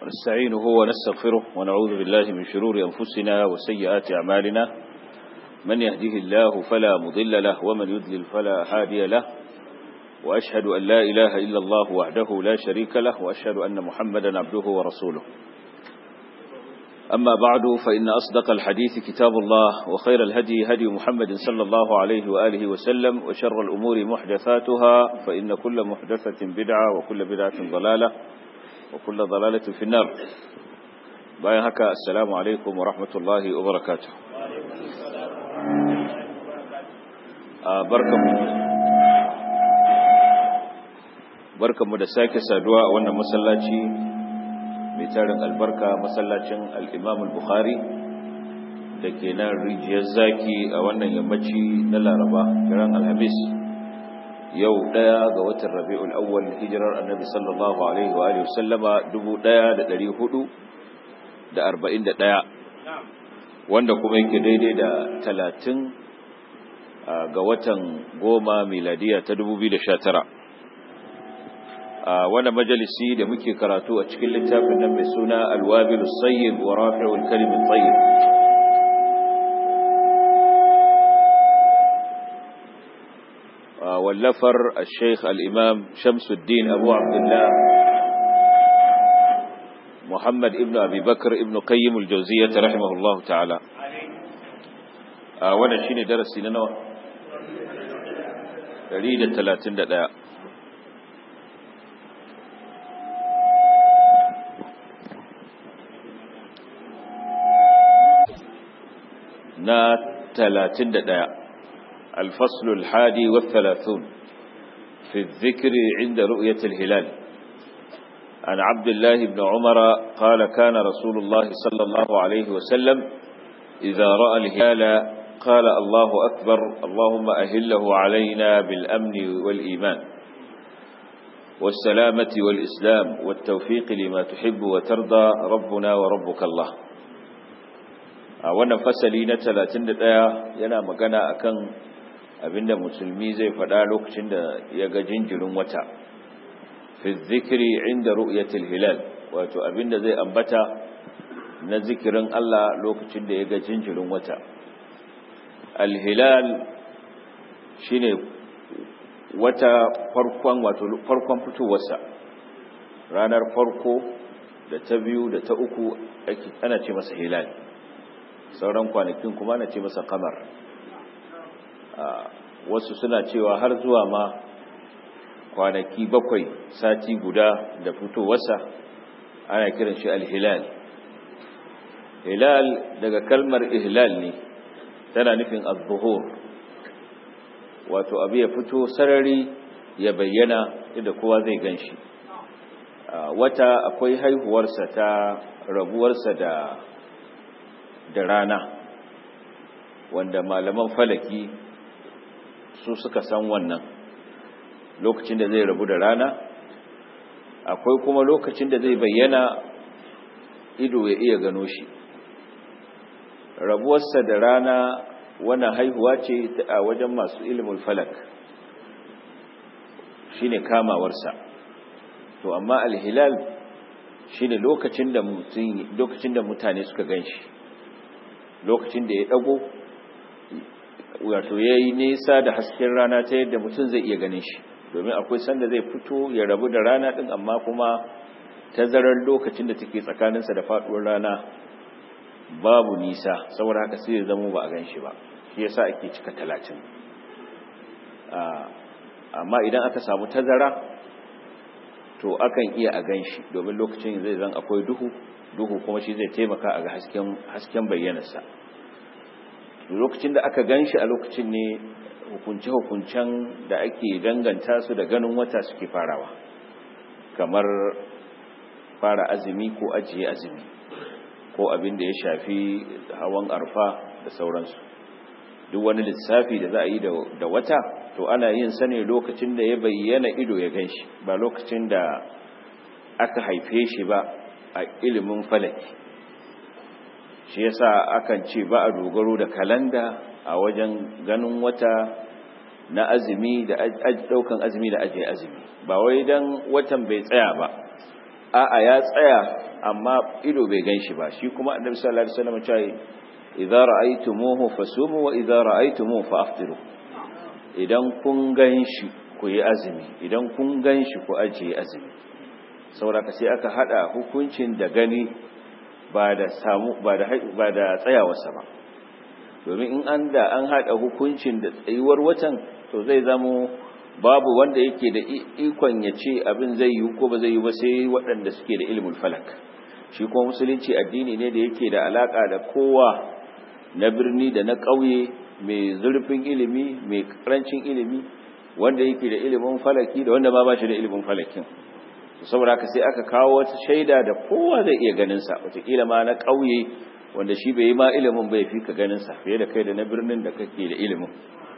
ونستعينه ونستغفره ونعوذ بالله من شرور أنفسنا وسيئات أعمالنا من يهده الله فلا مضل له ومن يضلل فلا هادي له وأشهد أن لا إله إلا الله وحده لا شريك له وأشهد أن محمدا عبده ورسوله أما بعد فإن أصدق الحديث كتاب الله وخير الهدي هدي محمد صلى الله عليه وآله وسلم وشر الأمور محدثاتها فإن كل محدثة بدعة وكل بدعة ضلالة وكل ضلالة في النار باين هكا السلام عليكم ورحمة الله وبركاته آه بركم بركم مدساك سادواء وانا مسلاتي mai tarin albarka masallacin al'imam al-bukhari da ke nan rijiyar zaki a wannan yammaci na laraba kiran alhamis yau daya ga watan rabi'ul awwal hijirar annabi sallallahu alaihi wa sallama 1441 wanda kuma yake daidai da 30 ga watan goma miladiya ta 2019 a wani majalisi da muke karatu a cikin littafin nan mai suna alwabilus sayyid wa rafi'ul kalimin tayyib wallafar al-sheikh al-imam shamsuddin abu abdullah muhammad ibn abi bakr ibn qayyim al-jawziyyah rahimahullahu ta'ala a wannan shine darasi na nawa 131 na talatin da ɗaya alfaslul hadi wa thalathun fi dhikri inda ru'yatil hilal an abdullah ibn umara qala kana rasulullah sallallahu alayhi wa sallam idha ra'a al-hilala qala allahu akbar allahumma ahillahu alayna bil amn wal iman والسلامة والإسلام والتوفيق لما تحب وترضى ربنا وربك الله a wannan fasali na 31 yana magana akan abinda musulmi zai faɗa lokacin da ya ga jinjirin wata fi zikiri inda ru'yatil hilal wato abinda zai ambata na zikirin Allah lokacin da ya ga jinjirin wata al-hilal shine wata farkon wato farkon fitowarsa ranar farko da ta biyu da ta uku ana ce masa hilal sauran kwanakin kuma na ce masa kamar wasu suna cewa har zuwa ma kwanaki bakwai sati guda da fitowarsa ana kiran shi alhilal hilal daga kalmar ihlal ne tana nufin az-zuhur wato abu ya fito sarari ya bayyana inda kowa zai ganshi wata akwai haihuwarsa ta rabuwarsa da da rana wanda malaman falaki su suka san wannan lokacin da zai rabu da rana akwai kuma lokacin da zai bayyana ido ya iya gano shi rabuwarsa da rana wannan haihuwa ce a wajen masu ilimin falak shine kamawarsa to amma alhilal shine lokacin da lokacin da mutane suka ganshi lokacin da ya dago wato ya yi nesa da hasken rana ta yadda mutum zai iya ganin shi domin akwai sanda zai fito ya rabu da rana din amma kuma tazarar lokacin da take tsakaninsa da faduwar rana babu nisa saboda haka sai ya zama ba a gan shi ba shi yasa ake cika talatin amma idan aka samu tazara to akan iya a gan shi domin lokacin zai zan akwai duhu duhu kuma shi zai taimaka a ga hasken bayyanarsa lokacin da aka gan shi a lokacin ne hukunce-hukuncen da ake danganta su da ganin wata suke farawa kamar fara azumi ko ajiye azumi ko abin da ya shafi hawan arfa da sauransu duk wani lissafi da za a yi da wata to ana yin sa ne lokacin da ya bayyana ido ya gan shi ba lokacin da aka haife shi ba a ilimin falaki shi yasa akan ce ba a dogaro da kalanda a wajen ganin wata na azumi da daukan azumi da ajiye azumi ba wai dan watan bai tsaya ba a'a ya tsaya amma ido bai gan shi ba shi kuma annabi sallallahu alaihi wasallam ya ce idza ra'aytumuhu fasumu wa idza ra'aytumuhu fa'aftiru idan kun gan shi ku yi azumi idan kun gan shi ku ajiye azumi saboda sai aka hada hukuncin da gani ba da samu ba da ba da tsayawarsa ba domin in an da an hada hukuncin da tsayuwar watan to zai zamo babu wanda yake da ikon ya ce abin zai yi ko ba zai yi ba sai waɗanda suke da ilimin falak shi kuma musulunci addini ne da yake da alaka da kowa na birni da na ƙauye mai zurfin ilimi mai karancin ilimi wanda yake da ilimin falaki da wanda ba ba shi da ilimin falakin saboda haka sai aka kawo wata shaida da kowa zai iya ganin sa wataƙila ma na ƙauye wanda shi bai yi ma ilimin bai fi ka ganin sa fiye da kai da na birnin da kake da ilimin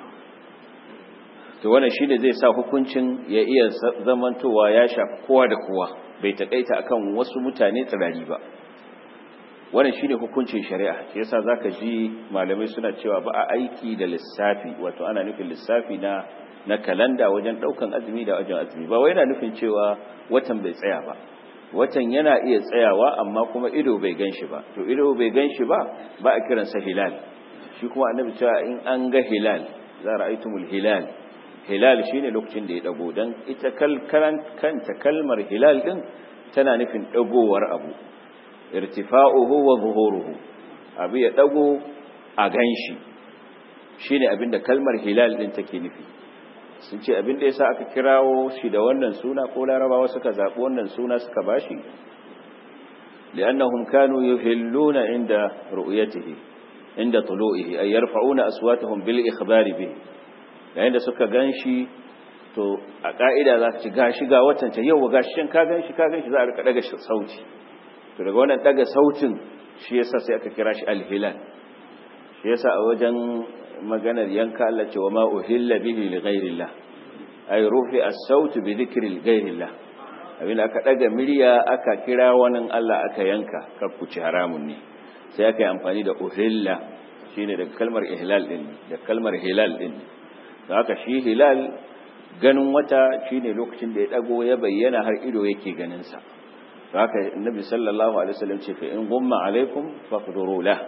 to wannan shine zai sa hukuncin ya iya zamantowa ya shafi kowa da kowa bai takaita akan wasu mutane tsirari ba wannan shine hukuncin shari'a shi yasa zaka ji malamai suna cewa ba a aiki da lissafi wato ana nufin lissafi na na kalanda wajen daukan azumi da wajen azumi ba wai yana nufin cewa watan bai tsaya ba watan yana iya tsayawa amma kuma ido bai ganshi ba to ido bai ganshi ba ba a kiransa hilal shi kuma annabi cewa in an ga hilal za ra'aytumul hilal hilal shine lokacin da ya dago dan ita kalkaran kanta kalmar hilal din tana nufin dagowar abu irtifa'uhu wa zuhuruhu abu ya dago a ganshi shine abinda kalmar hilal din take nufi sun ce abinda yasa aka kirawo shi da wannan suna ko larabawa suka zabi wannan suna suka bashi li'annahum kanu yuhilluna inda ru'yatihi inda tulu'ihi ay yarfa'una aswatahum bil ikhbari bihi yayin da suka ganshi to a ka'ida za ka ci gashi ga watan ta yau gashi shin ka ganshi ka ganshi za a rika daga sauti to daga wannan daga sautin shi yasa sai aka kira shi al-hilal shi yasa a wajen maganar yanka Allah ce wa ma uhilla bihi li ghairillah ay rufi as-saut bi dhikri ghairillah abin aka daga murya aka kira wani Allah aka yanka kar ku ci haramun ne sai aka yi amfani da uhilla shine daga kalmar ihlal din da kalmar hilal din da haka shi hilal ganin wata shine lokacin da ya dago ya bayyana har ido yake ganin sa haka annabi sallallahu alaihi wasallam ce fa in gumma alaikum faqduru la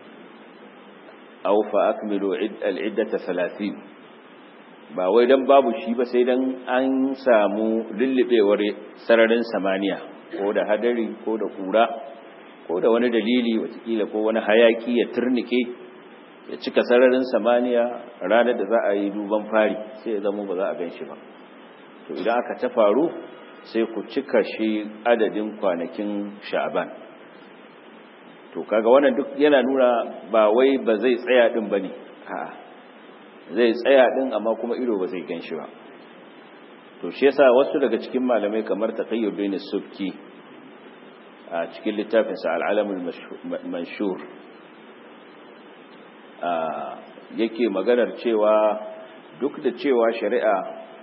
aw fa akmilu al-iddata 30 ba wai dan babu shi ba sai dan an samu lullubewar sararin samaniya ko da hadari ko da kura ko da wani dalili watakila ko wani hayaki ya turnike ya cika sararin samaniya ranar da za a yi duban fari sai ya zama ba za a gan shi ba to idan aka ta faru sai ku cika shi adadin kwanakin sha'ban to kaga wannan duk yana nuna ba wai ba zai tsaya din bane a'a zai tsaya din amma kuma ido ba zai ganshi ba to shi yasa wasu daga cikin malamai kamar taqayyuddin subki a cikin littafin sa al-alamul manshur yake maganar cewa duk da cewa shari'a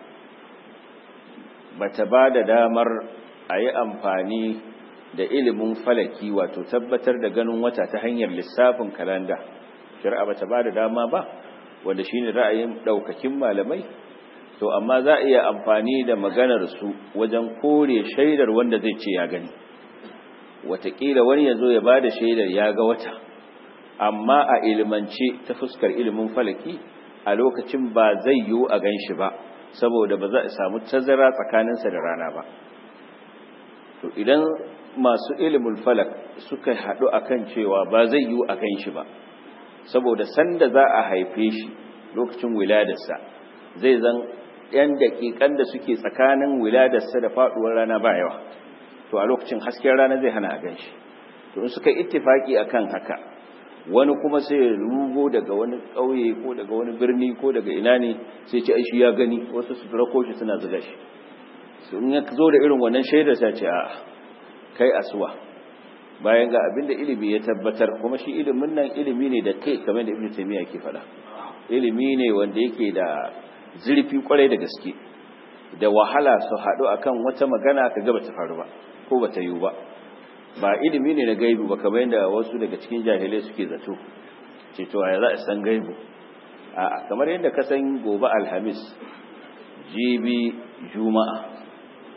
bata ba da damar a yi amfani da ilimin falaki wato tabbatar da ganin wata ta hanyar lissafin kalanda shari'a bata ba da dama ba wanda shine ra'ayin daukakin malamai to amma za a iya amfani da maganar su wajen kore shaidar wanda zai ce ya gani watakila wani ya zo ya ba da shaidar ya ga wata amma a ilimance ta fuskar ilimin falaki a lokacin ba zai yiwu a gan shi ba saboda ba za a samu tazara tsakaninsa da rana ba to idan masu ilimin falak suka haɗu akan cewa ba zai yiwu a gan shi ba saboda sanda za a haife shi lokacin wiladarsa zai zan yan daƙiƙan da suke tsakanin wiladarsa da faɗuwar rana ba yawa to a lokacin hasken rana zai hana a gan shi to in suka ittifaki akan haka wani kuma sai ya rugo daga wani ƙauye ko daga wani birni ko daga ina ne sai ce aishi ya gani wasu su rako shi suna zuga shi su in ya zo da irin wannan shaidar sai ce a kai asuwa bayan ga abin da ilimi ya tabbatar kuma shi ilimin nan ilimi ne da kai kamar da ibnu taymiya ke faɗa ilimi ne wanda yake da zurfi kwarai da gaske da wahala su haɗu akan wata magana ka ga bata faru ba ko bata yiwu ba ba ilimi ne na gaibu ba kamar yadda wasu daga cikin jahilai suke zato ce to ya za a san gaibu a kamar yadda ka san gobe alhamis jibi juma'a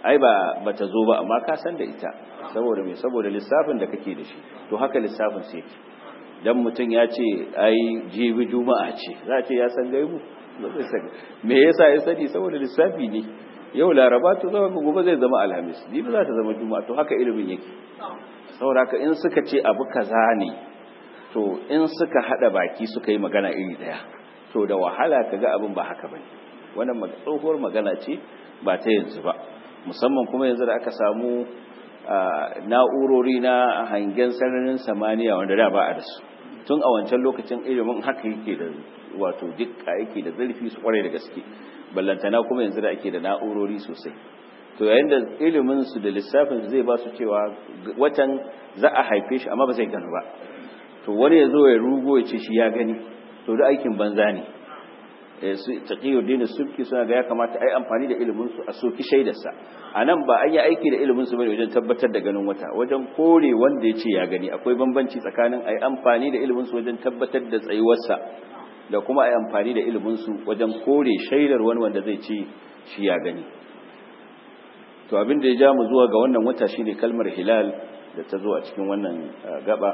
ai ba bata zo ba amma ka san da ita saboda me saboda lissafin da kake da shi to haka lissafin sai yake dan mutum ya ce ai jibi juma'a ce za a ce ya san gaibu ba zai sani me yasa ya sani saboda lissafi ne yau laraba to zama gobe zai zama alhamis jibi za ta zama juma'a to haka ilimin yake saboda haka in suka ce abu kaza ne to in suka hada baki suka yi magana iri daya to da wahala kaga abin ba haka bane wannan tsohuwar magana ce ba ta yanzu ba musamman kuma yanzu da aka samu na'urori na hangen sararin samaniya wanda da ba a da su tun a wancan lokacin ilimin haka yake da wato dukka yake da zurfi su kware da gaske ballantana kuma yanzu da ake da na'urori sosai to yayin da ilimin su da lissafin zai ba su cewa watan za a haife shi amma ba zai gano ba to wani ya zo ya rugo ya ce shi ya gani to da aikin banza ne su taqiyuddin subki suna ga ya kamata ai amfani da ilimin su a soki shaidarsa anan ba an yi aiki da ilimin su bane wajen tabbatar da ganin wata wajen kore wanda ya ce ya gani akwai bambanci tsakanin ai amfani da ilimin su wajen tabbatar da tsayuwarsa da kuma ai amfani da ilimin su wajen kore shaidar wani wanda zai ce shi ya gani to abin da ya ja mu zuwa ga wannan wata shine kalmar hilal da ta zo a cikin wannan gaba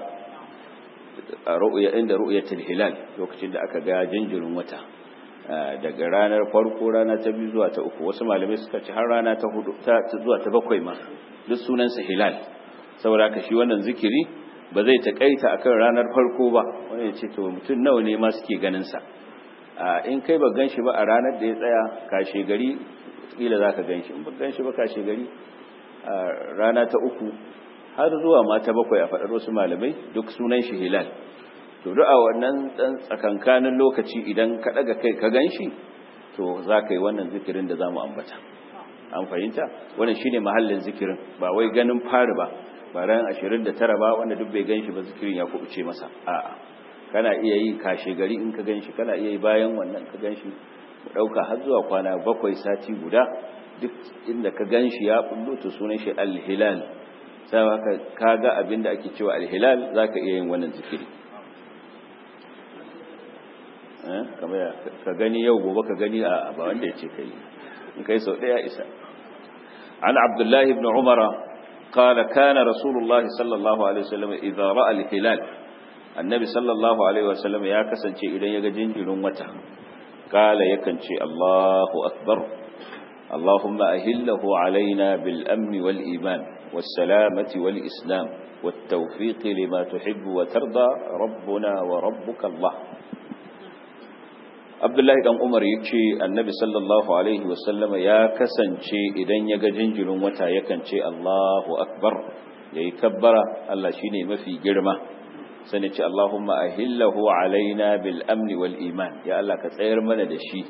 a ru'ya inda ru'yatul hilal lokacin da aka ga jinjirin wata daga ranar farko rana ta biyu zuwa ta uku wasu malamai suka ci har rana ta hudu ta zuwa ta bakwai ma duk sunansa hilal saboda haka shi wannan zikiri ba zai takaita akan ranar farko ba wani ya ce to mutum nawa ne ma suke ganin sa in kai ba ganshi ba a ranar da ya tsaya kashe gari kila zaka ganshi in ba ganshi ba kashe gari rana ta uku har zuwa ma ta bakwai a faɗar wasu malamai duk sunan shi hilal to duk a wannan dan tsakankanin lokaci idan ka daga kai ka ganshi to za ka yi wannan zikirin da zamu ambata an fahimta wannan shine mahallin zikirin ba wai ganin fari ba ba ran 29 ba wanda duk bai ganshi ba zikirin ya kubuce masa a'a kana iya yi kashe gari in ka ganshi kana iya yi bayan wannan ka ganshi mu dauka har zuwa kwana bakwai sati guda duk inda ka ganshi ya bullo to sunan shi al-hilal sai ka ga abinda ake cewa al-hilal zaka iya yin wannan zikiri ka gani yau gobe ka gani a ba wanda ya ce kai in kai sau ɗaya isa an abdullahi ibn umara qala kana rasulullahi sallallahu alaihi wasallam idza ra'a al-hilal annabi sallallahu alaihi wasallam ya kasance idan ya ga jinjirin wata kala yakan ce Allahu akbar Allahumma ahillahu alaina bil amni wal iman was salamati wal islam wat tawfiq lima tuhibbu wa tarda rabbuna wa rabbuka Allah Abdullahi dan Umar yace Annabi sallallahu alaihi wasallama ya kasance idan ya ga jinjirin wata yakan ce Allahu akbar yayi kabbara Allah shine mafi girma sai ce Allahumma ahillahu alaina bil amni wal iman ya Allah ka tsayar mana da shi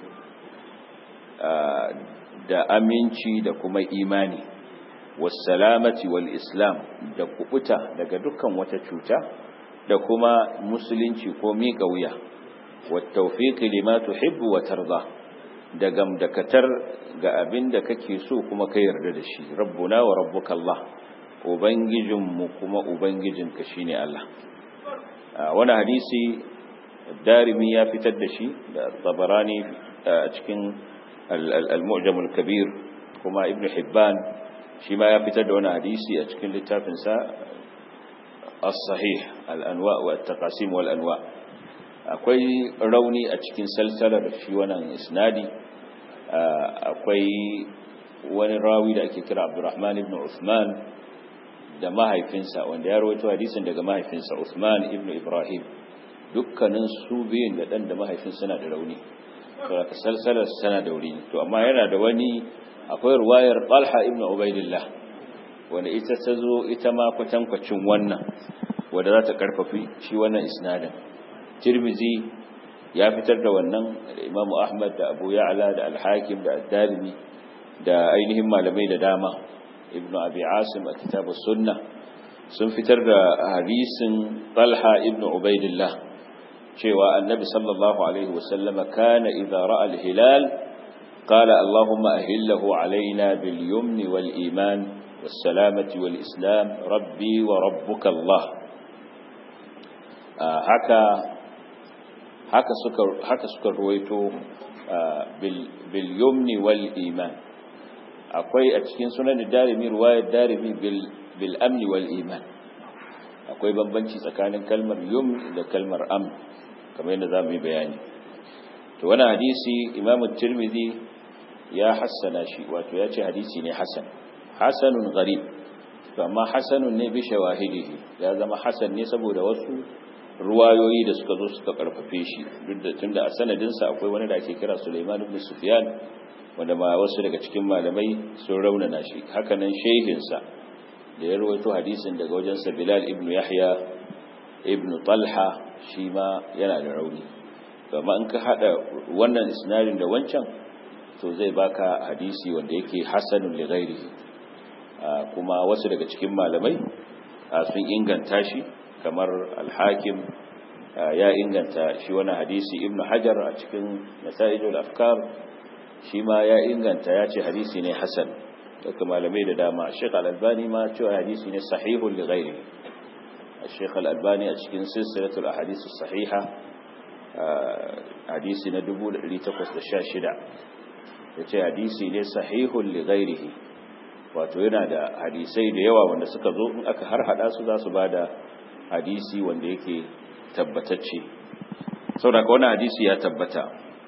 da aminci da kuma imani was salamati wal islam da kubuta daga dukkan wata cuta da kuma musulunci ko miƙa wuya والتوفيق لما تحب وترضى da gamdakatar ga abin da kake so kuma ka yarda da shi rabbuna wa rabbuka Allah ubangijinmu kuma ubangijinka shine Allah wani hadisi darimi ya fitar da shi da tabarani a cikin al-mu'jam al-kabir kuma ibn hibban shi ma ya fitar da wani hadisi a cikin littafinsa as-sahih al-anwa wa at-taqasim wal anwa' akwai rauni a cikin salsalar shi wannan isnadi akwai wani rawi da ake kira Abdurrahman ibn Uthman da mahaifinsa wanda ya rawaito hadisin daga mahaifinsa Uthman ibn Ibrahim dukkanin su biyun da dan da mahaifin suna da rauni saboda salsalar tana da rauni to amma yana da wani akwai ruwayar Talha ibn Ubaidillah wanda ita ta zo ita ma kwatankwacin wannan wanda za ta karfafi shi wannan isnadin tirmizi ya fitar da wannan da imamu ahmad da abu ya'la da alhakim da addalimi da ainihin malamai da dama ibnu abi asim a kitabus sunna sun fitar da hadisin talha ibnu ubaidillah cewa annabi sallallahu alaihi wasallam kana idza ra'a al-hilal qala allahumma ahillahu alaina bil yumni wal iman was salamati wal islam rabbi wa rabbuka allah haka haka suka haka suka ruwaito bil yumni wal iman akwai a cikin sunan darimi ruwayar darimi bil amni wal iman akwai bambanci tsakanin kalmar yum da kalmar am kamar yadda zamu yi bayani to wannan hadisi imamu tirmidhi ya hassana shi wato ya ce hadisi ne hasan hasanun gharib to amma hasanun ne bi shawahidihi ya zama hasan ne saboda wasu ruwayoyi da suka zo suka karfafe shi duk da tunda a sanadin sa akwai wani da ake kira Sulaiman ibn Sufyan wanda ma wasu daga cikin malamai sun raunana shi haka nan shehin sa da ya rawaito hadisin daga wajen sa Bilal ibn Yahya ibn Talha shi ma yana da rauni amma in ka hada wannan isnadin da wancan to zai baka hadisi wanda yake hasanun li ghairihi kuma wasu daga cikin malamai sun inganta shi kamar al-hakim ya inganta shi wani hadisi ibnu hajar a cikin nasaijul afkar shi ma ya inganta ya ce hadisi ne hasan daga malamai da dama Sheikh Al-Albani ma cewa hadisi ne sahihun li ghairihi Sheikh Al-Albani a cikin silsilatul ahadith as-sahiha hadisi na 1816 yace hadisi ne sahihun li ghairihi wato yana da hadisai da yawa wanda suka zo in aka har hada su za su bada hadisi wanda yake tabbatacce saboda ka wannan hadisi ya tabbata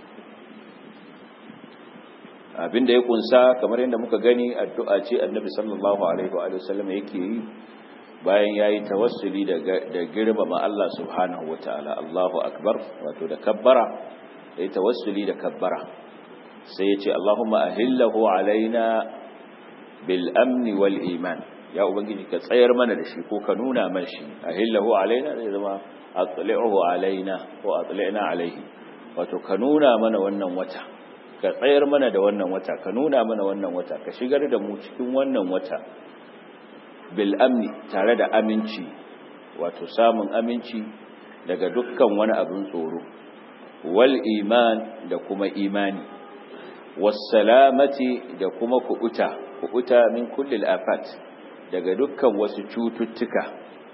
abinda ya kunsa kamar yadda muka gani addu'a ce annabi sallallahu alaihi wa sallam yake yi bayan yayi tawassuli da da girmama Allah subhanahu wataala Allahu akbar wato da kabbara yayi tawassuli da kabbara sai ya ce Allahumma ahillahu alaina bil amni wal iman ya ubangiji ka tsayar mana da shi ko ka nuna mana shi ahillahu alaina zai zama atli'uhu alaina ko atli'na alaihi wato ka nuna mana wannan wata ka tsayar mana da wannan wata ka nuna mana wannan wata ka shigar da mu cikin wannan wata bil amni tare da aminci wato samun aminci daga dukkan wani abin tsoro wal iman da kuma imani was salamati da kuma kubuta kubuta min kulli al afat daga dukkan wasu cututtuka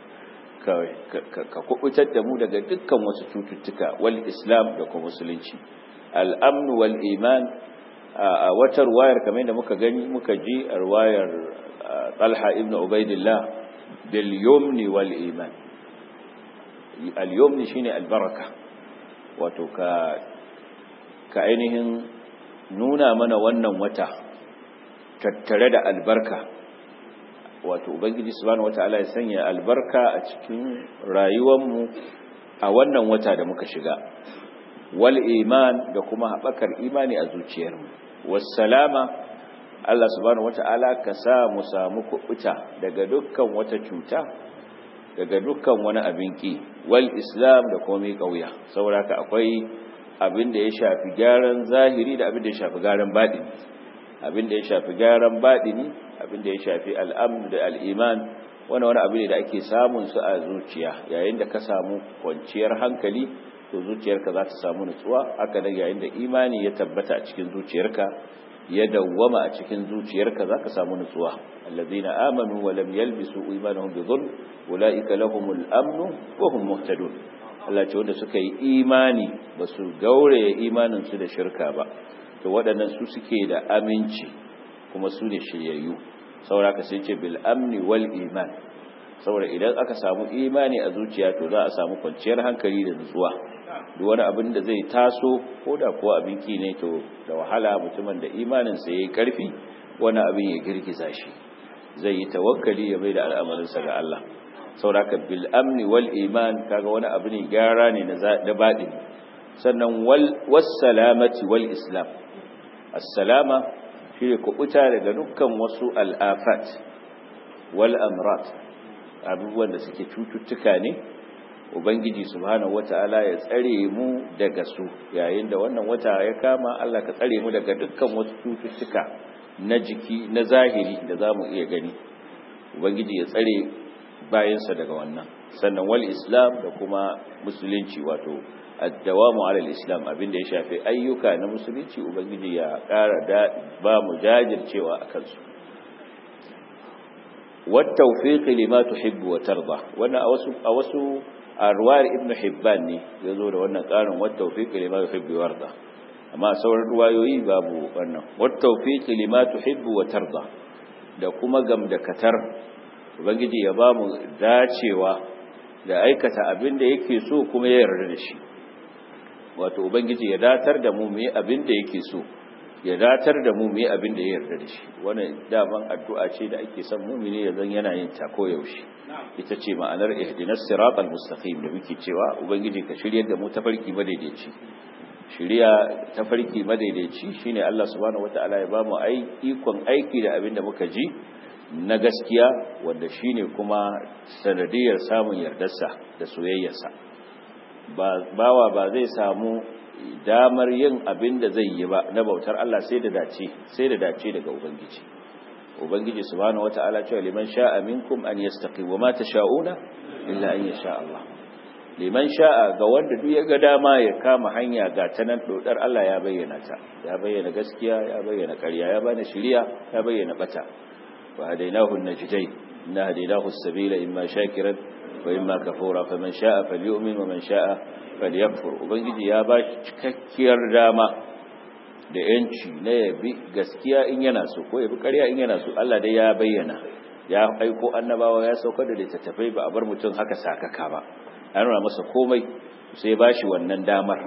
ka kubutar da mu daga dukkan wasu cututtuka wal islam da kuma musulunci al'amnu wal iman a wata ruwayar kamar da muka gani muka ji a ruwayar talha ibn ubaidillah bil yumni wal iman al yumni shine albaraka wato ka ka ainihin nuna mana wannan wata tattare da albarka wato ubangiji subhanahu wataala ya sanya albarka a cikin rayuwarmu a wannan wata da muka shiga wal iman da kuma haɓakar imani a zuciyarmu wassalama Allah subhanahu wata'ala ka sa mu samu kuɓuta daga dukkan wata cuta daga dukkan wani abin ki wal islam da kuma mai ƙauya saboda ka akwai abin da ya shafi gyaran zahiri da abin da ya shafi gyaran baɗini abin da ya shafi gyaran baɗini abin da ya shafi al'amn da al'iman wani wani abu ne da ake samun su a zuciya yayin da ka samu kwanciyar hankali to zuciyarka za ta samu nutsuwa haka da yayin da imani ya tabbata a cikin zuciyarka ya dawwama a cikin zuciyarka za ka samu nutsuwa allazina amanu wa lam yalbisu imanuhum bi dhulm ulaika lahumul amnu wa hum muhtadun Allah ce wanda suka yi imani ba su gauraye imanin su da shirka ba to waɗannan su suke da aminci kuma su ne shiryayyu saboda ka sai ce bil amni wal iman saboda idan aka samu imani a zuciya to za a samu kwanciyar hankali da nutsuwa duk wani abin da zai taso ko da kuwa abin ki ne to da wahala mutumin da imaninsa ya yi ƙarfi wani abin ya girgiza shi zai yi tawakkali ya bai da al'amarinsa ga Allah sauraka bil amni wal iman kaga wani abu ne gyara ne na baɗin sannan wal salamati wal islam assalama shi ne kuɓuta daga dukkan wasu al'afat wal amrat abubuwan da suke cututtuka ne ubangiji subhanahu wata'ala ya tsare mu daga su yayin da wannan wata ya kama Allah ka tsare mu daga dukkan wasu cututtuka na jiki na zahiri da zamu iya gani ubangiji ya tsare bayansa daga wannan sannan wal islam da kuma musulunci wato addawamu ala islam abinda ya shafi ayyuka na musulunci ubangiji ya ƙara da ba mu jajircewa akan su wat tawfiq lima tuhibbu wa tarda wannan a wasu a wasu a ruwayar ibn hibban ne ya zo da wannan ƙarin wata tawfiq lima yuhibbu warda amma sauran ruwayoyi babu wannan wat tawfiqi lima tuhibbu wa tarda da kuma gamdakatar ubangiji ya bamu dacewa da aikata abin da yake so kuma ya yarda da shi wato ubangiji ya datar da mu mu yi abin da yake so ya datar da mu mu yi abin da ya yarda da shi wannan daman addu'a ce da ake son mumini ya zan yana yin ta ko yaushe ita ce ma'anar ihdinas siratal mustaqim da muke cewa ubangiji ka shiryar da mu tafarki madaidaici shiriya tafarki madaidaici shine Allah subhanahu wataala ya bamu ikon aiki da abin da muka ji na gaskiya wanda shine kuma sanadiyar samun yardarsa da soyayyarsa bawa ba zai samu damar yin abin da zai yi ba na bautar Allah sai da dace sai da dace daga ubangiji ubangiji subhanahu wataala cewa liman sha'a minkum an yastaqim wa ma tasha'una illa an yasha Allah liman sha'a ga wanda duk ya ga dama ya kama hanya ga ta nan dodar Allah ya bayyana ta ya bayyana gaskiya ya bayyana ƙarya ya bani shiriya ya bayyana bata wa hadainahu an-najdayn inna hadaynahu as-sabila imma shakiran wa imma kafura faman sha'a falyu'min wa man sha'a falyakfur ubangiji ya ba shi cikakkiyar dama da yanci na yabi gaskiya in yana so ko yabi ƙarya in yana so Allah dai ya bayyana ya aiko annabawa ya saukar da littattafai ba a bar mutum haka sakaka ba ya nuna masa komai sai ba shi wannan damar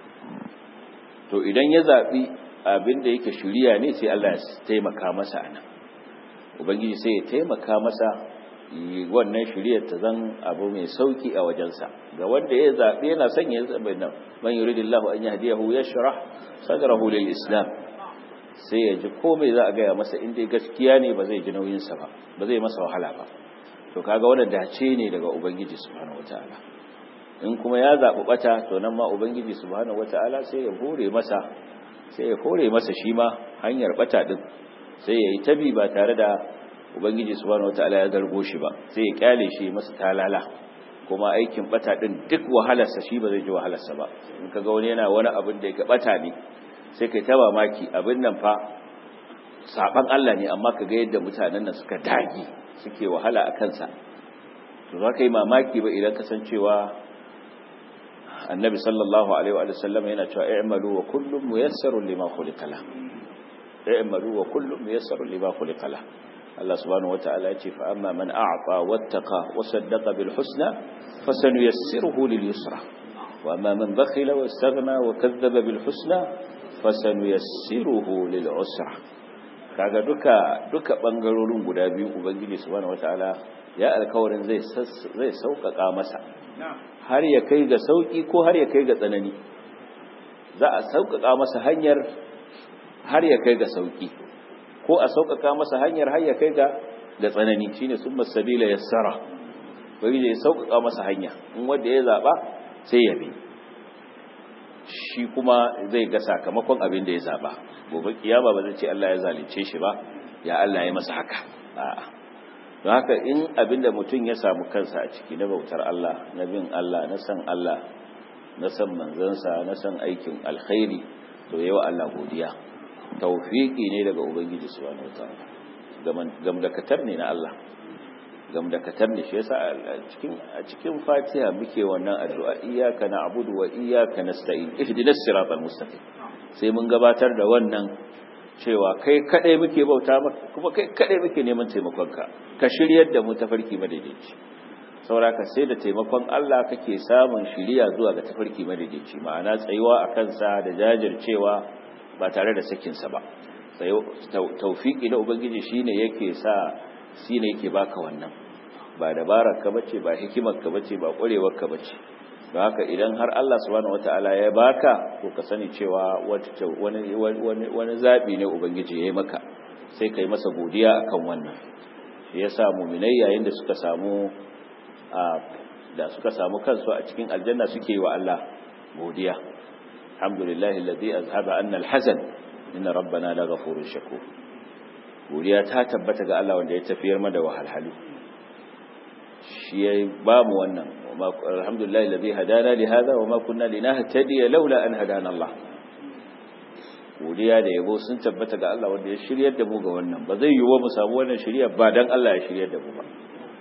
to idan ya zaɓi abin da yake shiriya ne sai Allah ya taimaka masa anan ubangiji sai ya taimaka masa wannan shiriyar ta zan abu mai sauki a wajensa ga wanda ya zaɓi yana son ya zaɓi nan man yuridillahu an yahdiyahu yashrah sadrahu lil islam sai ya ji komai za a gaya masa inda gaskiya ne ba zai ji nauyinsa ba ba zai masa wahala ba to kaga wannan dace ne daga ubangiji subhanahu wataala in kuma ya zaɓi ɓata to nan ma ubangiji subhanahu wataala sai ya hore masa sai ya hore masa shi ma hanyar ɓata din sai ya yi tabi ba tare da ubangiji subhanahu wataala ya gargo shi ba sai ya kyale shi masa talala kuma aikin bata din duk wahalarsa shi ba zai ji wahalarsa ba in kaga wani yana wani abin da yake bata ne sai kai ta mamaki abin nan fa saban Allah ne amma kaga yadda mutanen nan suka dagi suke wahala a kansa to za ka yi mamaki ba idan kasancewa annabi sallallahu alaihi wa sallam yana cewa i'malu wa kullum muyassarun lima khuliqa la i'malu wa kullum muyassarun lima khuliqa la Allah subhanahu wata'ala ya ce fa amma man a'ta wattaqa wa saddaqa bil husna fasanuyassiruhu lil yusra wa amma man bakhila wastaghna wa kadhaba bil husna fasanuyassiruhu lil usra kaga duka duka bangarorin guda biyu ubangiji subhanahu wata'ala ya alkawarin zai zai sauƙaƙa masa har ya kai ga sauki ko har ya kai ga tsanani za a sauƙaƙa masa hanyar har ya kai ga sauki ko a sauƙaƙa masa hanyar har ya kai ga ga tsanani shine summa sabila yassara bai da sauƙaƙa masa hanya in wanda ya zaba sai ya bi shi kuma zai ga sakamakon abin da ya zaba gobe kiyama ba zai ce Allah ya zalunce shi ba ya Allah ya masa haka a'a don haka in abin da mutum ya samu kansa a ciki na bautar Allah na bin Allah na san Allah na san manzansa na san aikin alkhairi to yawa Allah godiya tawfiki ne daga ubangiji subhanahu wataala gamdakatar ne na Allah gamdakatar ne shi yasa a cikin a cikin Fatiha muke wannan addu'a iyyaka na'budu wa iyyaka nasta'in ihdinas siratal mustaqim sai mun gabatar da wannan cewa kai kadai muke bauta maka kuma kai kadai muke neman taimakonka ka shiryar da mu tafarki madaidaici sauraka sai da taimakon Allah kake samun shiriya zuwa ga tafarki madaidaici ma'ana tsayuwa akan sa da jajircewa ba tare da sakinsa ba taufiki na ubangiji shine yake sa shine yake baka wannan ba dabarar ka bace ba hikimar ka bace ba kwarewar ka bace don haka idan har Allah subhanahu wataala ya baka to ka sani cewa wani wani wani zabi ne ubangiji yayi maka sai kai masa godiya akan wannan shi yasa mu'minai yayin da suka samu da suka samu kansu a cikin aljanna suke yi wa Allah godiya alhamdulillahi alladhi azhaba anna alhazan inna rabbana la ghafurur shakur godiya ta tabbata ga Allah wanda ya tafiyar mana wahalhalu shi yayi ba mu wannan alhamdulillahi alladhi hadana li hadha wa ma kunna linahtadiya laula an hadana Allah godiya da yabo sun tabbata ga Allah wanda ya shiryar da mu ga wannan ba zai yiwu mu samu wannan shiriya ba dan Allah ya shiryar da mu ba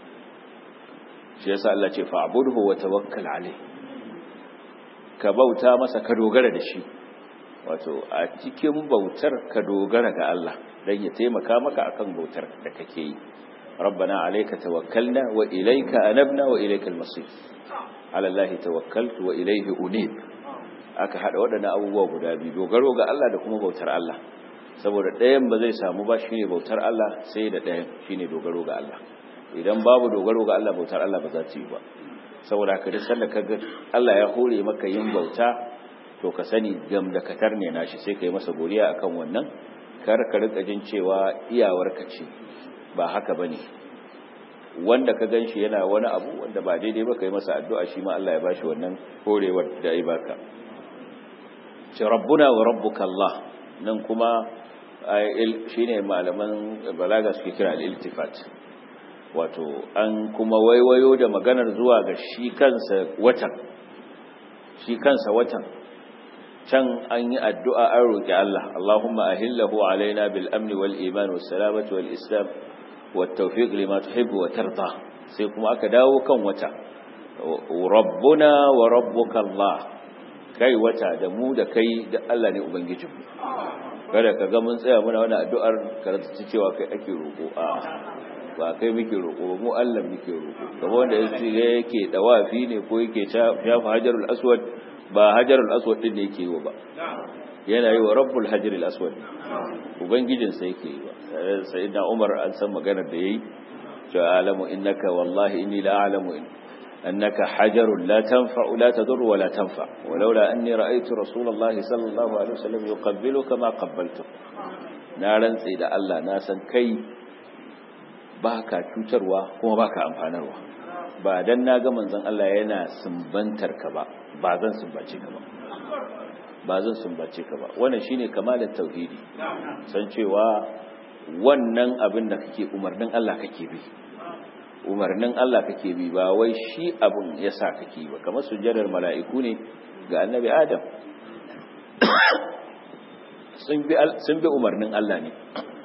shi yasa Allah ce fa'budhu wa tawakkal alayhi ka bauta masa ka dogara da shi wato a cikin bautar ka dogara ga Allah dan ya taimaka maka akan bautar da kake yi rabbana alayka tawakkalna wa ilayka anabna wa ilaykal masir ala Allah tawakkaltu wa ilayhi unib aka hada waɗannan abubuwa guda biyu dogaro ga Allah da kuma bautar Allah saboda ɗayan ba zai samu ba shine bautar Allah sai da ɗayan shine dogaro ga Allah idan babu dogaro ga Allah bautar Allah ba za ta yi ba saboda haka duk sanda kaga Allah ya hore maka yin bauta to ka sani gam da katar ne nashi sai kai masa godiya akan wannan kar ka rika jin cewa iyawarka ce ba haka bane wanda ka ganshi yana wani abu wanda ba daidai ba kai masa addu'a shi ma Allah ya bashi wannan horewar da ya baka ce rabbuna wa rabbuka Allah nan kuma shine malaman balaga suke kira al-iltifat wato an kuma waiwayo da maganar zuwa ga shi kansa watan shi kansa watan can an yi addu'a an roƙi Allah Allahumma ahillahu alaina bil amni wal iman was salamati wal islam wat tawfiq lima tuhibbu wa tarda sai kuma aka dawo kan wata rabbuna wa rabbuka Allah kai wata da mu da kai da Allah ne ubangijinmu kada ka ga mun tsaya muna wani addu'ar karanta cewa kai ake roƙo a ba kai muke roƙo mu Allah muke roƙo kamar wanda yake yake dawafi ne ko yake shafa hajarul aswad ba hajarul aswad din ne yake yi ba yana yi wa rabbul hajarul aswad ubangijin sa yake yi ba sayyidina umar an san maganar da yayi to alamu innaka wallahi inni la a'lamu annaka hajarun la tanfa'u la tadur wa la tanfa walaula anni ra'aytu rasulullahi sallallahu alaihi wasallam yuqabbiluka ma qabbaltu na rantsi da Allah na san kai ba ka cutarwa kuma ba ka amfanarwa ba don na ga manzon Allah yana sumbantar ka ba ba zan sumbace ka ba ba zan sumbace ka ba wannan shine kamalin tauhidi san cewa wannan abin da kake umarnin Allah kake bi umarnin Allah kake bi ba wai shi abin yasa kake ba kamar sujjadar mala'iku ne ga annabi Adam sun bi sun bi umarnin Allah ne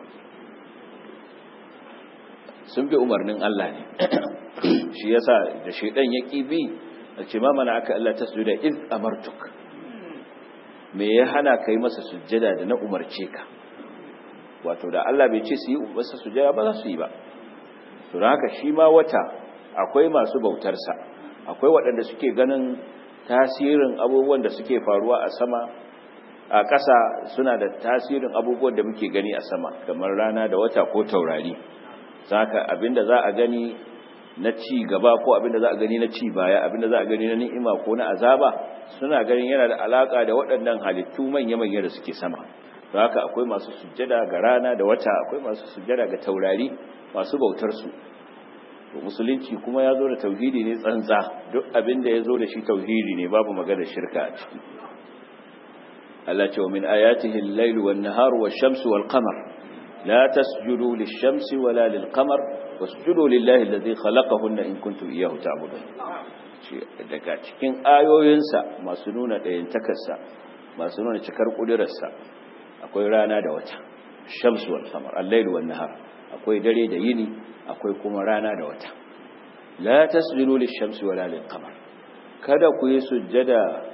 sun bi umarnin Allah ne shi yasa da shaidan ya bi a ce mamana aka Allah ta sujuda iz amartuk me ya hana kai masa sujjada da na umarce ka wato da Allah bai ce su yi masa sujjada ba za su yi ba to da haka shi ma wata akwai masu bautarsa akwai waɗanda suke ganin tasirin abubuwan da suke faruwa a sama a ƙasa suna da tasirin abubuwan da muke gani a sama kamar rana da wata ko taurari saka abinda za a gani na ci gaba ko abinda za a gani na ci baya abinda za a gani na ni'ima ko na azaba suna ganin yana da alaka da waɗannan halittu manya-manya da suke sama don haka akwai masu sujjada ga rana da wata akwai masu sujjada ga taurari masu bautar su to musulunci kuma ya zo da tauhidi ne tsantsa duk abinda ya zo da shi tauhidi ne babu magana shirka a ciki Allah ce wa min ayatihi al-lailu wan-naharu wash-shamsu wal-qamar لا تسجدوا للشمس ولا للقمر واسجدوا لله الذي خلقهن إن كنتم إياه تعبدون daga cikin ayoyinsa masu nuna ɗayantakarsa masu nuna cikar ƙudurarsa akwai rana da wata shamsu wal qamar al-layl wan nahar akwai dare da yini akwai kuma rana da wata la tasjudu lish-shamsi wala lil-qamar kada ku yi sujjada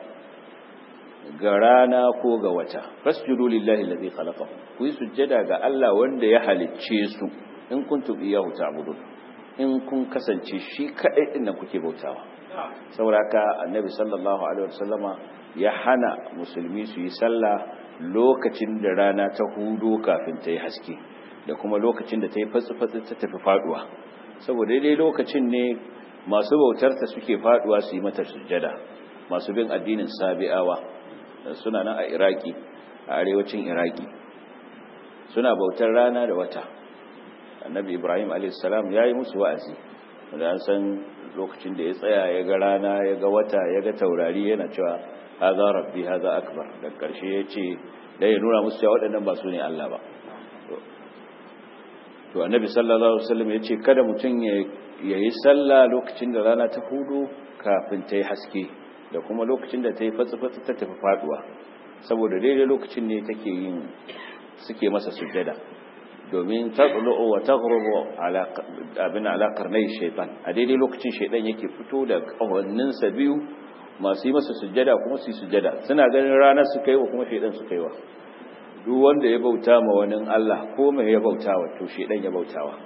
ga rana ko ga wata fasjudu lillahi allazi khalaqahu ku yi sujjada ga Allah wanda ya halicce su in kuntum iyyahu ta'budun in kun kasance shi kadai din nan kuke bautawa saboda haka annabi sallallahu alaihi wasallama ya hana musulmi su yi sallah lokacin da rana ta hudo kafin ta yi haske da kuma lokacin da ta yi fatsi-fatsi ta tafi faduwa saboda daidai lokacin ne masu bautarta suke faduwa su yi mata sujjada masu bin addinin sabi'awa suna nan a iraki a arewacin iraki suna bautar rana da wata annabi ibrahim a.s. ya yi musu wa'azi da an san lokacin da ya tsaya ya ga rana ya ga wata ya ga taurari yana cewa haza rabbi haza akbar da karshe ya ce da ya nuna musu cewa waɗannan ba su ne allah ba to annabi sallallahu alaihi wasallam ya ce kada mutum ya yi sallah lokacin da rana ta hudu kafin ta yi haske da kuma lokacin da ta yi fatsi-fatsi ta tafi faduwa saboda daidai lokacin ne take yin suke masa sujjada domin tatlu'u wa taghrubu ala abin ala qarnay shaytan a daidai lokacin shaydan yake fito da kawannin sa biyu masu yi masa sujjada kuma su yi sujjada suna ganin ranar su kaiwa kuma shaidan su kaiwa duk wanda ya bauta ma wani Allah ko mai ya bautawa to shaidan ya bautawa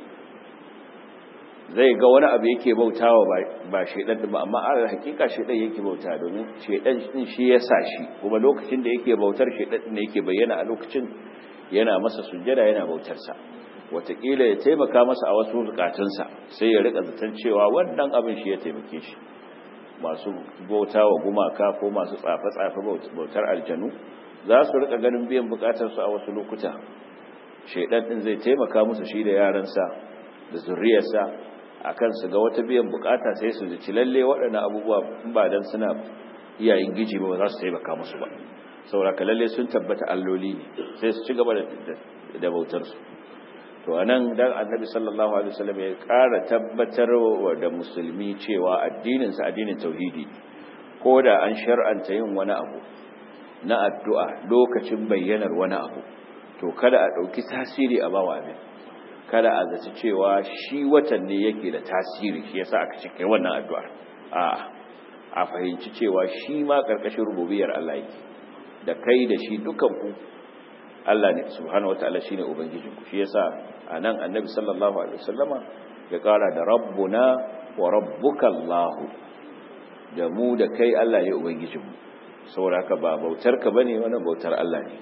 zai ga wani abu yake bautawa ba shaidan ba amma a hakika shaidan yake bauta domin shaidan din shi ya sa shi kuma lokacin da yake bautar shaidan din yake bayyana a lokacin yana masa sujjada yana bautar sa wataƙila ya taimaka masa a wasu bukatunsa sai ya rika zaton cewa wannan abin shi ya taimake shi masu bauta wa gumaka ko masu tsafe-tsafe bautar aljanu za su rika ganin biyan bukatarsu a wasu lokuta shaidan din zai taimaka musu shi da yaransa da zuriyarsa akan su ga wata biyan bukata sai su ji lalle waɗannan abubuwa ba dan suna iyayen giji ba za su taimaka musu ba saboda lalle sun tabbata alloli ne sai su ci gaba da bautar su to anan dan annabi sallallahu alaihi wasallam ya ƙara tabbatar da musulmi cewa addinin sa addinin tauhidi ko da an shar'anta yin wani abu na addu'a lokacin bayyanar wani abu to kada a ɗauki tasiri a bawa abin kada a zaci cewa shi watan ne yake da tasiri shi yasa aka ce kai wannan addu'ar a a fahimci cewa shi ma karkashin rububiyar Allah yake da kai da shi dukan ku Allah ne subhanahu wataala shine ubangijin ku shi yasa anan annabi sallallahu alaihi wasallama ya kara da rabbuna wa rabbuka Allah da mu da kai Allah ne ubangijin mu saboda haka ba bautar ka bane wannan bautar Allah ne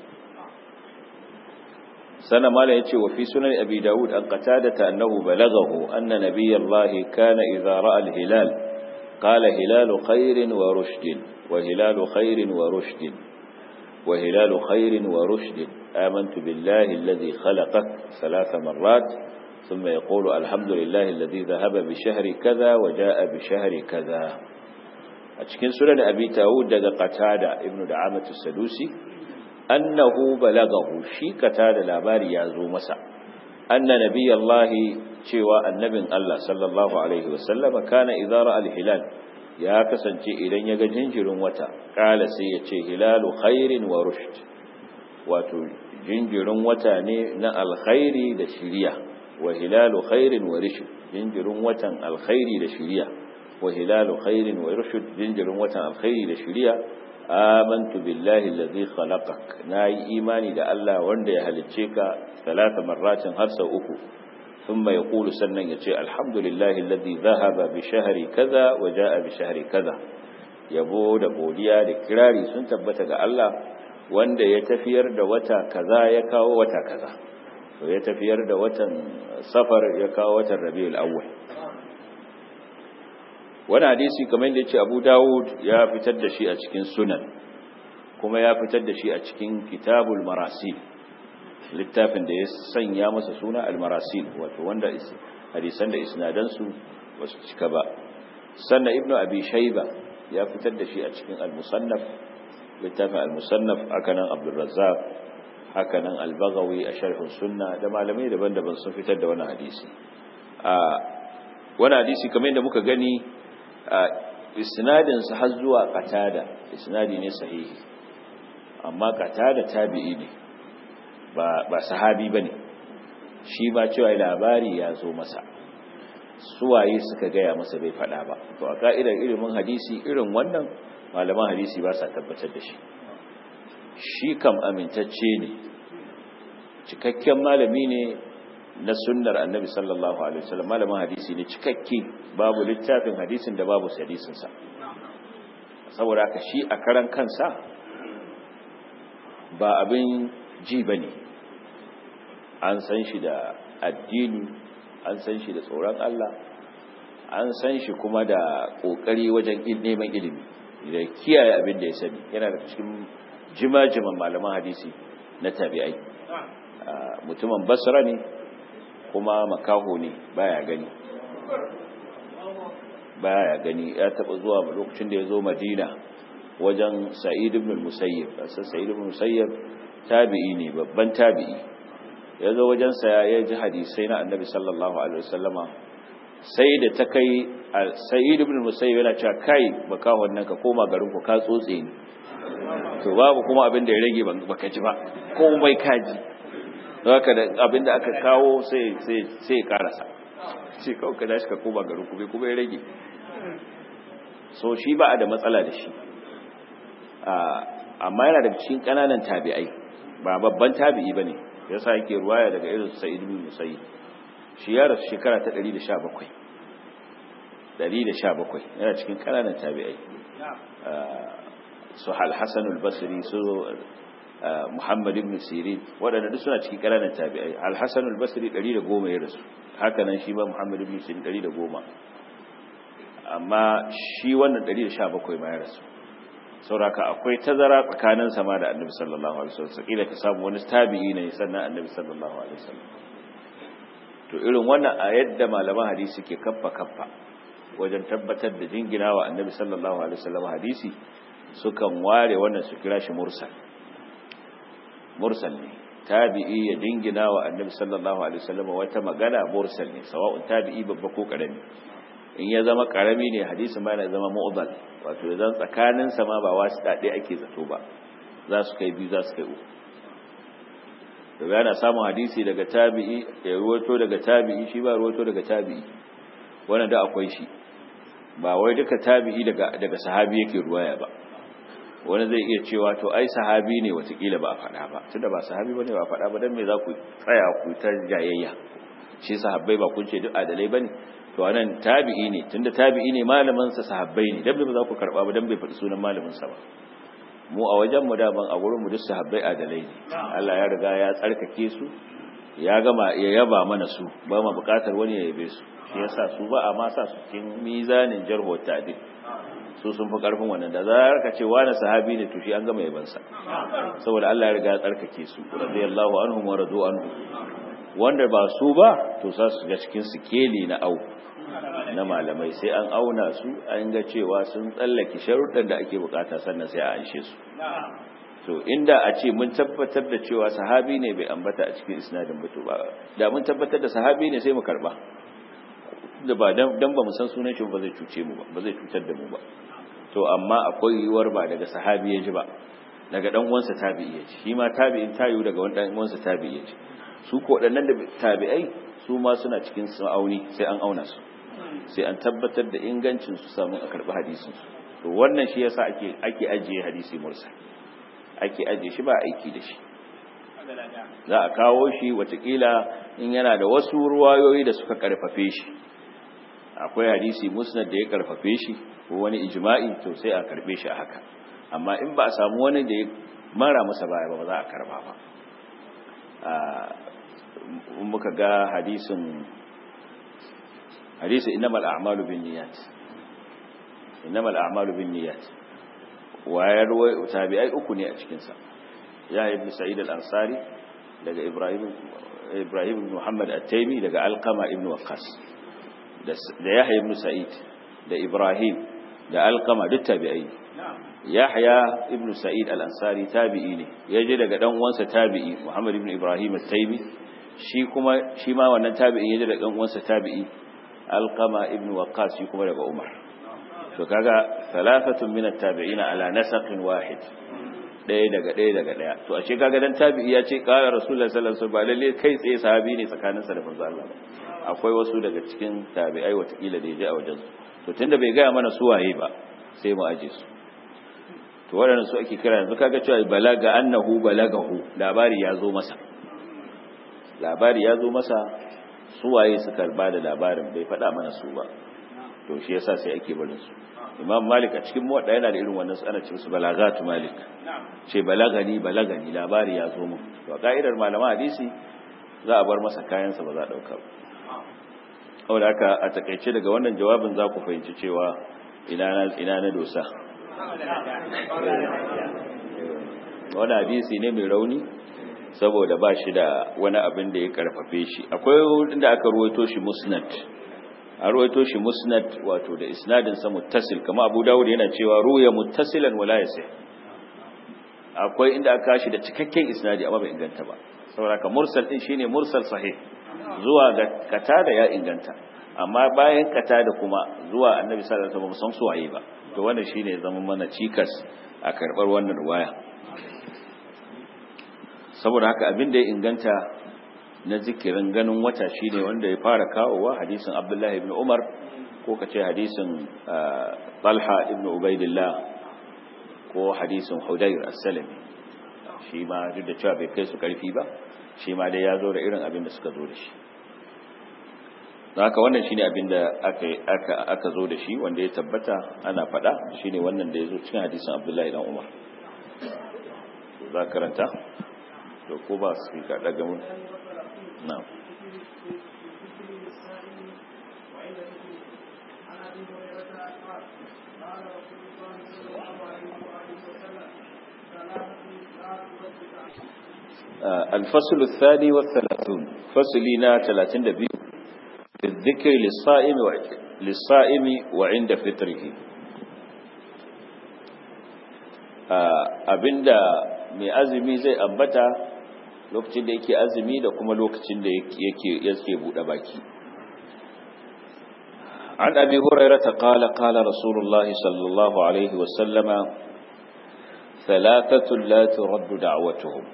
sana mala yace wa fi sunan abi daud an qatadata annahu balaghahu anna nabiyallahi kana idza ra'a al-hilal qala hilalu khairin wa rushdin wa hilalu khairin wa rushdin wa hilalu khairin wa rushdin amantu billahi alladhi khalaqak thalath marrat ثم يقول الحمد لله الذي ذهب بشهر كذا وجاء بشهر كذا أتكين سنن أبي تاود دقى قتادة ابن دعامة السدوسي annahu balagahu shi kata da labari ya zo masa anna nabiyallahi cewa annabin Allah sallallahu alaihi wasallama kana idara alhilal ya kasance idan ya ga jinjirin wata kala sai ya ce hilalu khairin wa rushd wato jinjirin wata ne na alkhairi da shiriya wa hilalu khairin wa rushd jinjirin watan alkhairi da shiriya wa hilalu khairin wa rushd jinjirin watan alkhairi da shiriya amantu billahi allazi khalaqak nayi imani da Allah wanda ya halicce ka talata marratin har sau uku thumma yaqulu sannan yace alhamdulillahi allazi dhahaba bi shahri kaza wa jaa bi shahri kaza yabo da godiya da kirari sun tabbata ga Allah wanda ya tafiyar da wata kaza ya kawo wata kaza to ya tafiyar da watan safar ya kawo watan rabiul awwal wani hadisi kamar da ya ce abu dawud ya fitar da shi a cikin sunan kuma ya fitar da shi a cikin kitabul marasil littafin da ya sanya masa suna al-marasil wato wanda hadisan da isnadansu ba su cika ba sannan ibnu abi shayba ya fitar da shi a cikin al-musannaf littafin al-musannaf hakanan abdul razzaq hakanan al-baghawi a sharh sunna da malamai daban-daban sun fitar da wannan hadisi a wannan hadisi kamar yadda muka gani isnadinsa har zuwa qatada isnadi ne sahihi amma qatada tabi'i ne ba ba sahabi bane shi ba cewa labari ya zo masa suwaye suka gaya masa bai fada ba to a ka'idar ilimin hadisi irin wannan malaman hadisi ba sa tabbatar da shi shi kam amintacce ne cikakken malami ne na sunnar annabi sallallahu alaihi wasallam malamin hadisi ne cikakke babu littafin hadisin da babu hadisin sa saboda haka shi a karan kansa ba abin ji bane an san shi da addini an san shi da tsoron Allah an san shi kuma da kokari wajen neman ilimi da kiyaye abin da ya sani yana da cikin jima-jiman malaman hadisi na tabi'ai mutumin basra ne kuma makaho ne baya gani baya gani ya taba zuwa lokacin da ya zo madina wajen sa'id ibn musayyib sai sa'id ibn musayyib tabi'i ne babban tabi'i ya zo wajen sa ya ji hadisai na annabi sallallahu alaihi wasallama sai da ta kai sa'id ibn musayyib yana cewa kai makahon nan ka koma garin ku ka tsotse ni to babu kuma abin da ya rage baka ji ba komai kaji haka da abinda aka kawo sai sai sai karasa shi kawai ka dashi ka koma garin ku bai kuma ya rage so shi ba a da matsala da shi amma yana daga cikin kananan tabi'ai ba babban tabi'i bane yasa yake ruwaya daga irin Sa'id ibn Musayyib shi ya rasu shekara ta 117 117 yana cikin kananan tabi'ai su Al-Hasan al-Basri su Muhammad ibn Sirin waɗanda duk suna cikin kananan tabi'ai Al-Hasan al-Basri 110 ya rasu haka nan shi ba Muhammad ibn Sirin 110 amma shi wannan 117 ma ya rasu sauraka akwai tazara tsakanin sama da annabi sallallahu alaihi wasallam kila ka samu wani tabi'i ne sannan annabi sallallahu alaihi wasallam to irin wannan a yadda malaman hadisi ke kaffa kaffa wajen tabbatar da jinginawa annabi sallallahu alaihi wasallam hadisi sukan ware wannan su kira shi mursal mursal ne tabi'i ya jinginawa annabi sallallahu alaihi wasallam wata magana mursal ne sawa'un tabi'i babba ko karami in ya zama karami ne hadisin ba yana zama mu'dal wato idan tsakanin sa ma ba wasu dade ake zato ba za su kai biyu za su kai uku to yana samun hadisi daga tabi'i ya ruwato daga tabi'i shi ba ruwato daga tabi'i wannan da akwai shi ba wai duka tabi'i daga daga sahabi yake ruwaya ba wani zai iya cewa to ai sahabi ne watakila ba a faɗa ba tunda ba sahabi bane ba a faɗa ba dan me za ku tsaya ku ta jayayya shi sahabbai ba kun ce duk adalai bane to anan tabi'i ne tunda tabi'i ne malamin sa sahabbai ne dan ba za ku karba ba dan bai faɗi sunan malamin sa ba mu a wajen mu daban a gurin mu duk sahabbai adalai ne Allah ya riga ya tsarkake su ya gama ya yaba mana su ba ma bukatar wani ya yabe su shi yasa su ba a ma sa su cikin mizanin jarhu ta'dil su sun fi karfin wannan da za ka ce wani sahabi ne to shi an gama yaban sa saboda Allah ya riga ya tsarkake su radiyallahu anhum wa radu anhu wanda ba su ba to za su ga cikin sikeli na au na malamai sai an auna su an ga cewa sun tsallake sharuɗan da ake bukata sannan sai a anshe su to inda a ce mun tabbatar da cewa sahabi ne bai ambata a cikin isnadin mutu ba da mun tabbatar da sahabi ne sai mu karba da ba dan ba mu san sunan shi ba zai cuce mu ba ba zai cutar da mu ba to amma akwai yiwuwar ba daga sahabi ya ji ba daga dan uwansa tabi'i ya ji shi ma tabi'in tayu daga wani dan uwansa tabi'i ya ji su ko waɗannan da tabi'ai su ma suna cikin sa'auni sai an auna su sai an tabbatar da ingancin su samu a karɓi hadisin su to wannan shi yasa ake ake ajiye hadisi mursa ake ajiye shi ba aiki da shi za a kawo shi watakila in yana da wasu ruwayoyi da suka karfafe shi akwai hadisi musnad da ya karfafe shi ko wani ijma'i to sai a karbe shi a haka amma in ba a samu wani da ya mara masa baya ba ba za a karba ba muka ga hadisin hadisi innamal a'malu binniyat innamal a'malu binniyat wayar tabi'ai uku ne a cikin sa ya ibn sa'id al-ansari daga ibrahim ibrahim ibn muhammad at-taymi daga alqama ibn waqqas da yahya ibn sa'id da ibrahim da alqama duk tabi'ai yahya ibn sa'id al-ansari tabi'i ne yaje daga dan uwansa tabi'i muhammad ibn ibrahim at-taymi shi kuma shi ma wannan tabi'in yaje daga dan uwansa tabi'i alqama ibn waqqas shi kuma daga umar to kaga thalathatun min at-tabi'in ala nasaqin wahid daya daga daya daga daya to ashe kaga dan tabi'i ya ce qala rasulullahi sallallahu alaihi wasallam ba lalle kai tsaye sahabi ne tsakaninsa da manzo Allah ba akwai wasu daga cikin tabi'ai watakila da yaje a wajen su to tunda bai gaya mana su waye ba sai mu aje su to waɗannan su ake kira yanzu kaga cewa balaga annahu balagahu labari ya zo masa labari ya zo masa su waye suka ba da labarin bai faɗa mana su ba to shi yasa sai ake barin su imam malik a cikin muwadda yana da irin wannan ana ce su balagatu malik ce balagani balagani labari ya zo mun to ka'idar malaman hadisi za a bar masa kayansa ba za a dauka ba saboda haka a takaice daga wannan jawabin za ku fahimci cewa ina na ina na dosa wani hadisi ne mai rauni saboda ba shi da wani abin da ya karfafe shi akwai inda aka ruwaito shi musnad a ruwaito shi musnad wato da isnadin sa muttasil kama abu dawud yana cewa ruya muttasilan wala yasih akwai inda aka shi da cikakken isnadi amma bai inganta ba saboda ka mursal din shine mursal sahih zuwa ga katada ya inganta amma bayan katada kuma zuwa annabi sallallahu alaihi wasallam san su waye ba to wannan shine zaman mana cikas a karbar wannan ruwaya saboda haka abin da ya inganta na zikirin ganin wata shine wanda ya fara kawowa hadisin Abdullahi ibn Umar ko kace hadisin Talha ibn Ubaidillah ko hadisin Hudayr as-Salami shi ma duk da cewa bai kai su karfi ba shi ma dai ya zo da irin abin da suka zo da shi haka wannan shine abin da aka aka aka zo da shi wanda ya tabbata ana faɗa shine wannan da ya zo cikin hadisin Abdullahi ibn Umar za karanta to ko ba su ka daga mun na'am الفصل الثاني والثلاثون فصلنا 32 بالذكر للصائم للصائم وعند فطره abinda mai azumi zai ambata lokacin da yake azumi da kuma lokacin da yake yake bude baki an abi hurairah qala qala rasulullah sallallahu alaihi wasallama ثلاثه لا ترد دعوتهم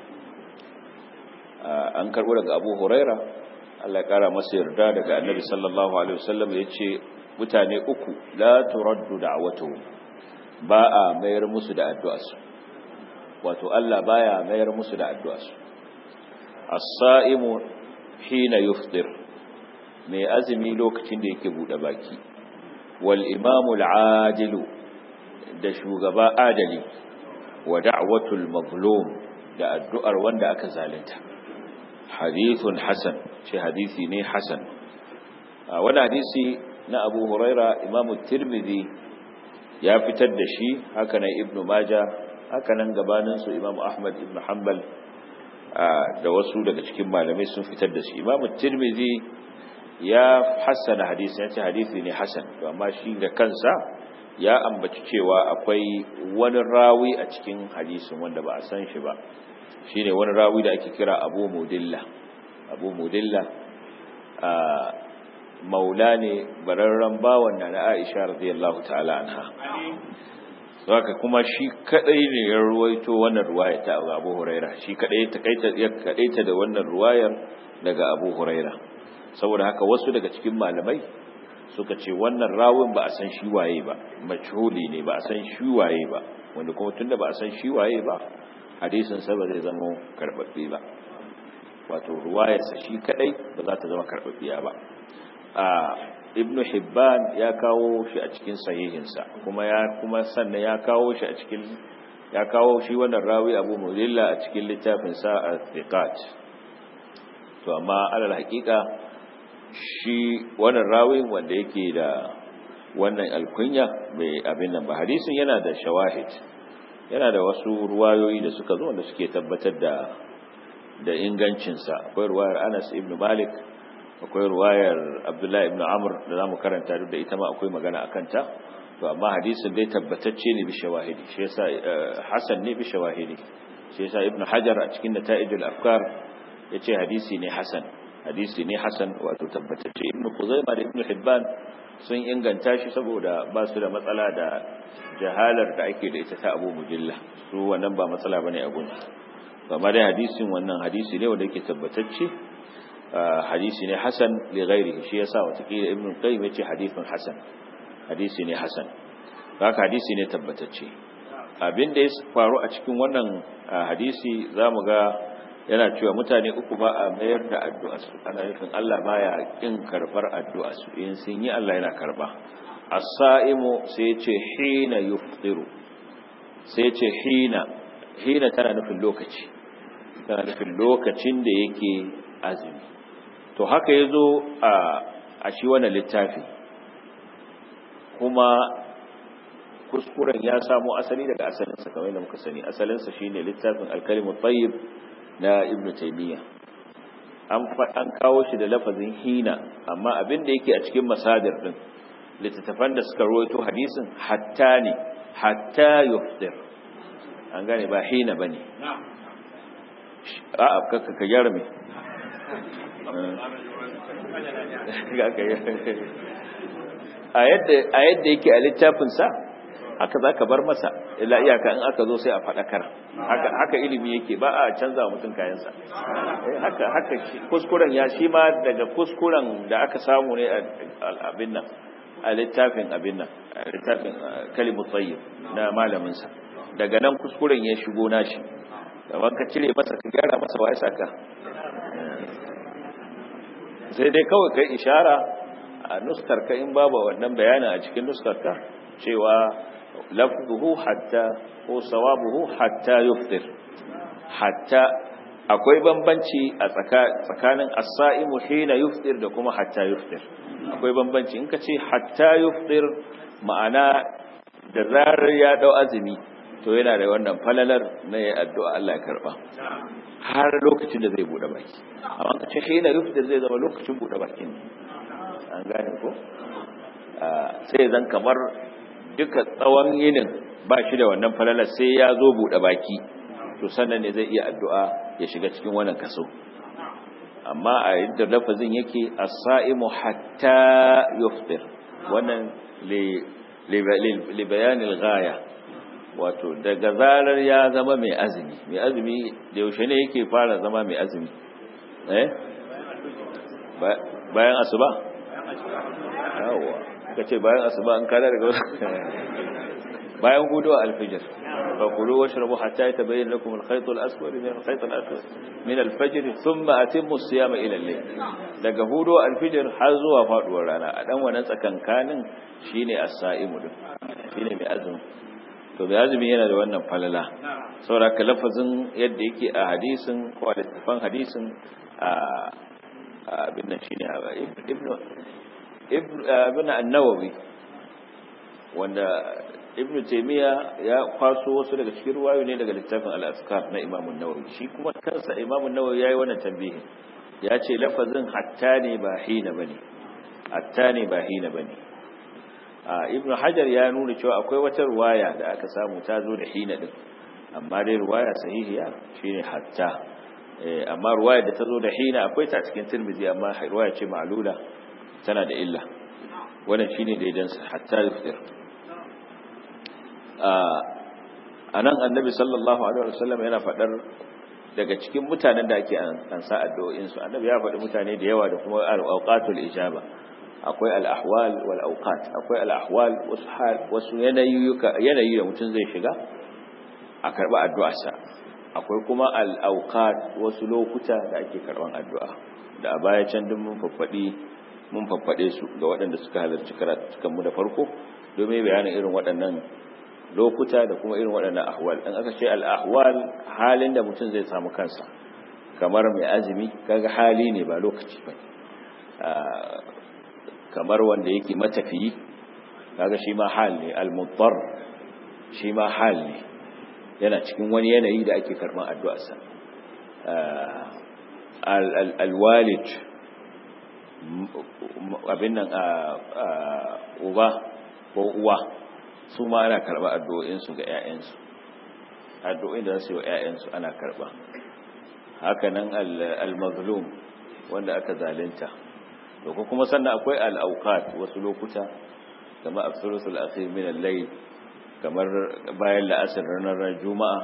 an karbo daga abu huraira Allah ya kara masa yarda daga annabi sallallahu alaihi wasallam yace mutane uku la turaddu da'watuhum ba a mayar musu da addu'arsu wato Allah baya mayar musu da addu'arsu as-sa'imu hina yufṭir mai azumi lokacin da yake bude baki wal imamu al-adilu da shugaba adali wa da'watul mazlum da addu'ar wanda aka zalunta hadithun hasan ce hadisi ne hasan wani hadisi na abu huraira imamu tirmidhi ya fitar da shi hakanan ibnu maja hakanan gabaninsu imamu ahmad ibn hanbal da wasu daga cikin malamai sun fitar da shi imamu tirmidhi ya hassana hadisi ya ce hadisi ne hasan to amma shi da kansa ya ambaci cewa akwai wani rawi a cikin hadisin wanda ba a san shi ba shine wani rawi da ake kira abu mudilla abu mudilla a maula ne bararren bawan na na aisha radiyallahu ta'ala anha haka kuma shi kadai ne ya ruwaito wannan ruwaya ta abu huraira shi kadai ya kadaita da wannan ruwayar daga abu huraira saboda haka wasu daga cikin malamai suka ce wannan rawin ba a san shi waye ba majhuli ne ba a san shi waye ba wanda kuma tunda ba a san shi waye ba hadisin sa ba zai zama karbabbe ba wato ruwayarsa shi kadai ba za ta zama karbabbiya ba a ibnu hibban ya kawo shi a cikin sahihinsa kuma ya kuma sannan ya kawo shi a cikin ya kawo shi wannan rawi abu mudilla a cikin littafin sa al-thiqat to amma alal haqiqa shi wannan rawi wanda yake da wannan alkunya mai abin nan ba hadisin yana da shawahid yana da wasu ruwayoyi da suka zo wanda suke tabbatar da da ingancinsa akwai ruwayar Anas ibn Malik akwai ruwayar Abdullah ibn Amr da zamu karanta duk da ita ma akwai magana akan ta to amma hadisin dai tabbatacce ne bi shawahidi shi yasa hasan ne bi shawahidi shi yasa ibn Hajar a cikin nata'ijul afkar yace hadisi ne hasan hadisi ne hasan wato tabbatacce ibn Khuzaimah da ibn Hibban sun inganta shi saboda ba su da matsala da jahalar da ake da ita ta Abu Mujilla su wannan ba matsala bane a gunsu amma dai hadisin wannan hadisi ne wanda yake tabbatacce hadisi ne hasan li ghairihi shi yasa watakila ibn qayyim yace hadisin hasan hadisi ne hasan haka hadisi ne tabbatacce abin da ya faru a cikin wannan hadisi zamu ga yana cewa mutane uku ba a mayar da addu'a su ana nufin Allah baya kin karbar addu'a su in sun yi Allah yana karba as-sa'imu sai yace hina yufṭiru sai yace hina hina tana nufin lokaci tana nufin lokacin da yake azumi to haka ya zo a shi wannan littafi kuma kuskuren ya samo asali daga asalinsa kamar da muka sani asalinsa shine littafin alkalimu tayyib na ibn taymiya an an kawo shi da lafazin hina amma abin da yake a cikin masadir din littattafan da suka rawaito hadisin hatta ne hatta yufdir an gane ba hina bane a'a kaka ka gyara me a yadda a yadda yake a littafinsa haka za ka bar masa illa iyaka in aka zo sai a faɗakar haka haka ilimi yake ba a canza wa mutum kayansa haka haka kuskuren ya shi ma daga kuskuren da aka samu ne a abin nan a littafin abin nan a littafin kalimu tsayyib na malaminsa daga nan kuskuren ya shigo nashi gaban ka cire masa ka gyara masa wa saka sai dai kawai kai ishara a nuskar ka in babu wannan bayanin a cikin nuskar ka cewa lafzuhu hatta ko sawabuhu hatta yuftir hatta akwai bambanci a tsakanin as-sa'imu hina yuftir da kuma hatta yuftir akwai bambanci in ka ce hatta yuftir ma'ana da zarar ya dau azumi to yana da wannan falalar na ya addu'a Allah ya karba har lokacin da zai bude baki amma ka ce hina yuftir zai zama lokacin bude baki ne an gane ko sai zan kamar duka tsawon yinin ba shi da wannan falalar sai ya zo bude baki to sannan ne zai iya addu'a ya shiga cikin wannan kaso amma a yadda lafazin yake as-sa'imu hatta yuftir wannan li bayanil ghaya wato daga zarar ya zama mai azumi mai azumi da yaushe ne yake fara zama mai azumi eh bayan asuba yawa kace bayan asuba an kada daga bayan hudu alfijir fa kulu washrabu hatta yatabayyana lakum al-khayt al-aswad min al-khayt al-aswad min al-fajr thumma atimmu as-siyama ila al-layl daga hudu alfijir har zuwa faduwar rana a dan wannan tsakankanin shine as-sa'imu din shine mai azumi to mai azumi yana da wannan falala saboda ka lafazin yadda yake a hadisin ko a littafin hadisin a abin nan shine ibnu ibnu an-nawawi wanda ibn taymiya ya kwaso wasu daga cikin ruwayo ne daga littafin al-azkar na imam an-nawawi shi kuma kansa imam an-nawawi yayi wannan tambihin ya ce lafazin hatta ne ba hina bane hatta ne ba hina bane ibn hajar ya nuna cewa akwai wata ruwaya da aka samu ta zo da hina din amma dai ruwaya sahihiya shine hatta amma ruwaya da ta zo da hina akwai ta cikin tirmidhi amma ruwaya ce ma'lula tana da illa wannan shine daidan hatta yuftir a nan annabi sallallahu alaihi wasallam yana faɗar daga cikin mutanen da ake ansa addu'o'insu annabi ya faɗi mutane da yawa da kuma al-awqatul ijaba akwai al-ahwal wal awqat akwai al-ahwal wasu yanayi yanayi da mutum zai shiga a karba addu'arsa akwai kuma al-awqat wasu lokuta da ake karban addu'a da a baya can din mun faffadi mun faffade su ga waɗanda suka halarci karatukan mu da farko domin bayanin irin waɗannan lokuta da kuma irin waɗannan ahwal in aka ce al-ahwal halin da mutum zai samu kansa kamar mai azumi kaga hali ne ba lokaci ba kamar wanda yake matafiyi kaga shi ma hal ne al-mudbar shi ma hal ne yana cikin wani yanayi da ake karban addu'arsa al-walid abin nan uba ko uwa su ma ana karba addu'o'insu ga 'ya'yansu addu'o'in da su yi wa 'ya'yansu ana karba hakanan al-mazlum wanda aka zalunta to ko kuma sannan akwai al-awqat wasu lokuta kamar as-sulusul akhir min al-layl kamar bayan la'asar ranar juma'a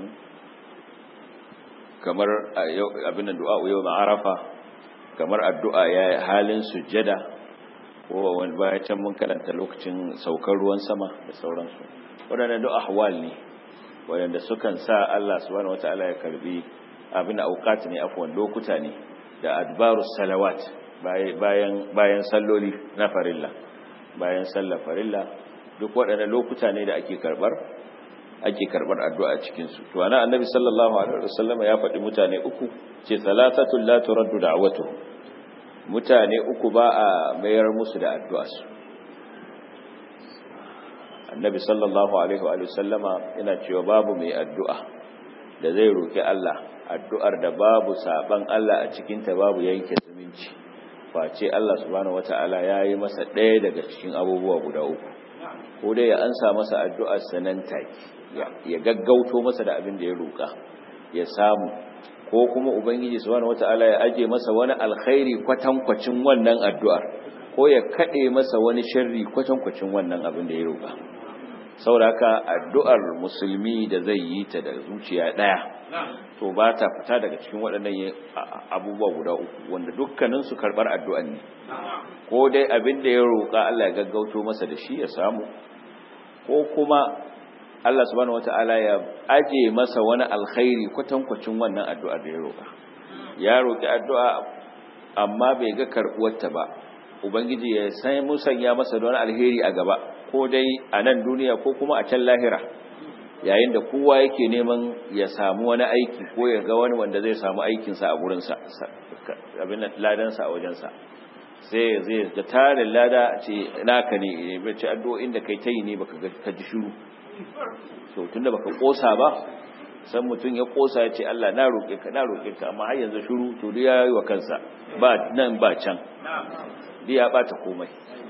kamar abin da du'a yau ma'arafa kamar addu'a ya halin sujjada ko wani baya can mun karanta lokacin saukar ruwan sama da sauransu waɗanda duk ahwal ne waɗanda sukan sa Allah subhanahu wataala ya karbi abin da auqat ne afwan lokuta ne da adbarus salawat bayan bayan salloli na farilla bayan sallar farilla duk waɗannan lokuta ne da ake karbar ake karbar addu'a cikin su to ana annabi sallallahu alaihi wasallam ya faɗi mutane uku ce salatatul la turaddu da'watuhum mutane uku ba a mayar musu da addu'a su annabi sallallahu alaihi wa sallama yana cewa babu mai addu'a da zai roki Allah addu'ar da babu saban Allah a cikinta babu yanke zumunci face Allah subhanahu wata'ala ya yi masa ɗaya daga cikin abubuwa guda uku ko dai ya ansa masa addu'ar sanan take ya gaggauto masa da abin da ya roƙa ya samu ko kuma ubangiji subhanahu wata'ala ya aje masa wani alkhairi kwatankwacin wannan addu'ar ko ya kade masa wani sharri kwatankwacin wannan abin da ya roƙa sauraka addu'ar musulmi da zai yi ta da zuciya ɗaya to ba ta fita daga cikin waɗannan abubuwa guda uku wanda dukkaninsu karɓar addu'an ne ko dai abin da ya roƙa Allah ya gaggauto masa da shi ya samu ko kuma Allah subhanahu wata'ala ya aje masa wani alkhairi kwatankwacin wannan addu'ar da ya roƙa ya roƙi addu'a amma bai ga karɓuwarta ba ubangiji ya sai musanya masa da wani alheri a gaba ko dai a nan duniya ko kuma a can lahira yayin da kowa yake neman ya samu wani aiki ko ya ga wani wanda zai samu aikinsa a gurinsa abin ladansa a wajensa sai zai ga tarin lada ce naka ne bai ce addu'o'in da kai ta yi ne baka ka ji shiru to tunda baka kosa ba san mutum ya kosa ya ce Allah na roƙe ka na roƙe ka amma har yanzu shiru to duk ya yi wa kansa ba nan ba can duk ya bata komai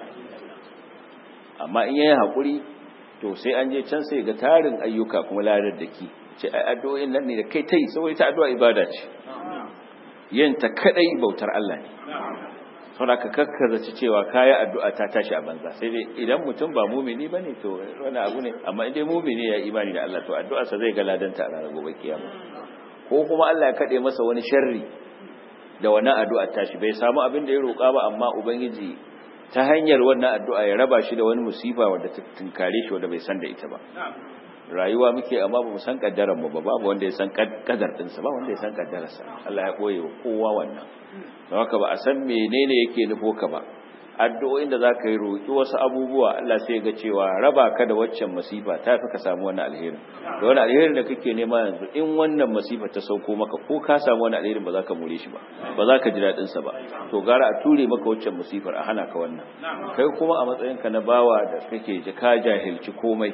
amma in yayi hakuri to sai an je can sai ga tarin ayyuka kuma ladar da ki ce ai addu'o'in nan ne da kai tai saboda ta addu'a ibada ce yin ta kadai bautar Allah ne saboda ka kakkaza cewa kayi addu'a ta tashi a banza sai dai idan mutum ba mumini bane to wani abu ne amma idan mumini ya imani da Allah to addu'a sa zai ga ladanta a ranar gobe kiyama ko kuma Allah ya kade masa wani sharri da wannan addu'a tashi bai samu abin da ya roƙa ba amma ubangiji ta hanyar wannan addu'a ya raba shi da wani musifa wanda ta tunkare shi wanda bai san da ita ba rayuwa muke amma ba mu san kaddaran mu ba babu wanda ya san kaddar din sa ba wanda ya san kaddarar sa Allah ya koye wa kowa wannan don haka ba a san menene yake nufo ka ba addu'o'in da zaka yi roki wasu abubuwa Allah sai ya ga cewa raba ka da waccan masifa ta fi ka samu wannan alherin da wannan alherin da kake nema yanzu in wannan masifa ta sauko maka ko ka samu wannan alherin ba za ka more shi ba ba za ka ji daɗin sa ba to gara a ture maka waccan masifar a hana ka wannan kai kuma a matsayinka na bawa da kake ji ka jahilci komai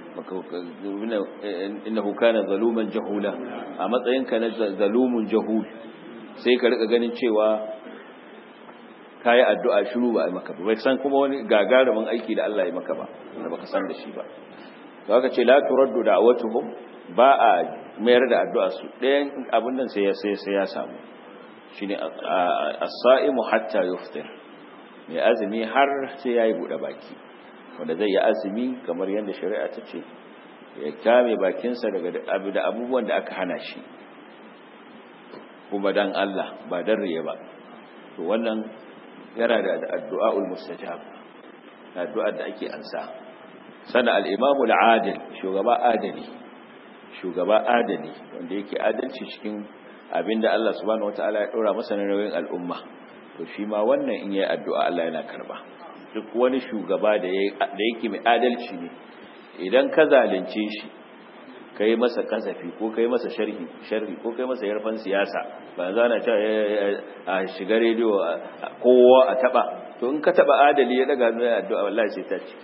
innahu kana zaluman jahula a matsayinka na zalumun jahul sai ka rika ganin cewa kayi addu'a shiru ba ai maka ba bai san kuma wani gagarumin aiki da Allah ya maka ba da baka san da shi ba to haka ce la turaddu da'watuhum ba a mayar da addu'a su ɗayan abin nan sai ya sai sai ya samu shine as-sa'imu hatta yuftir mai azumi har sai yayi bude baki wanda zai yi azumi kamar yadda shari'a ta ce ya kame bakinsa daga abu da abubuwan da aka hana shi kuma dan Allah ba dan riya ba to wannan yana da addu'aul mustajab addu'ar da ake ansa sana al-imam al-adil shugaba adali shugaba adali wanda yake adalci cikin abinda Allah subhanahu wataala ya dora masa na nauyin al'umma to shi ma wannan in yayi addu'a Allah yana karba duk wani shugaba da yake mai adalci ne idan ka zalunce shi kai masa kasafi ko kai masa sharhi sharhi ko kai masa yarfan siyasa ba za na ta a shiga rediyo kowa a taba to in ka taba adali ya daga mai addu'a wallahi sai ta ciki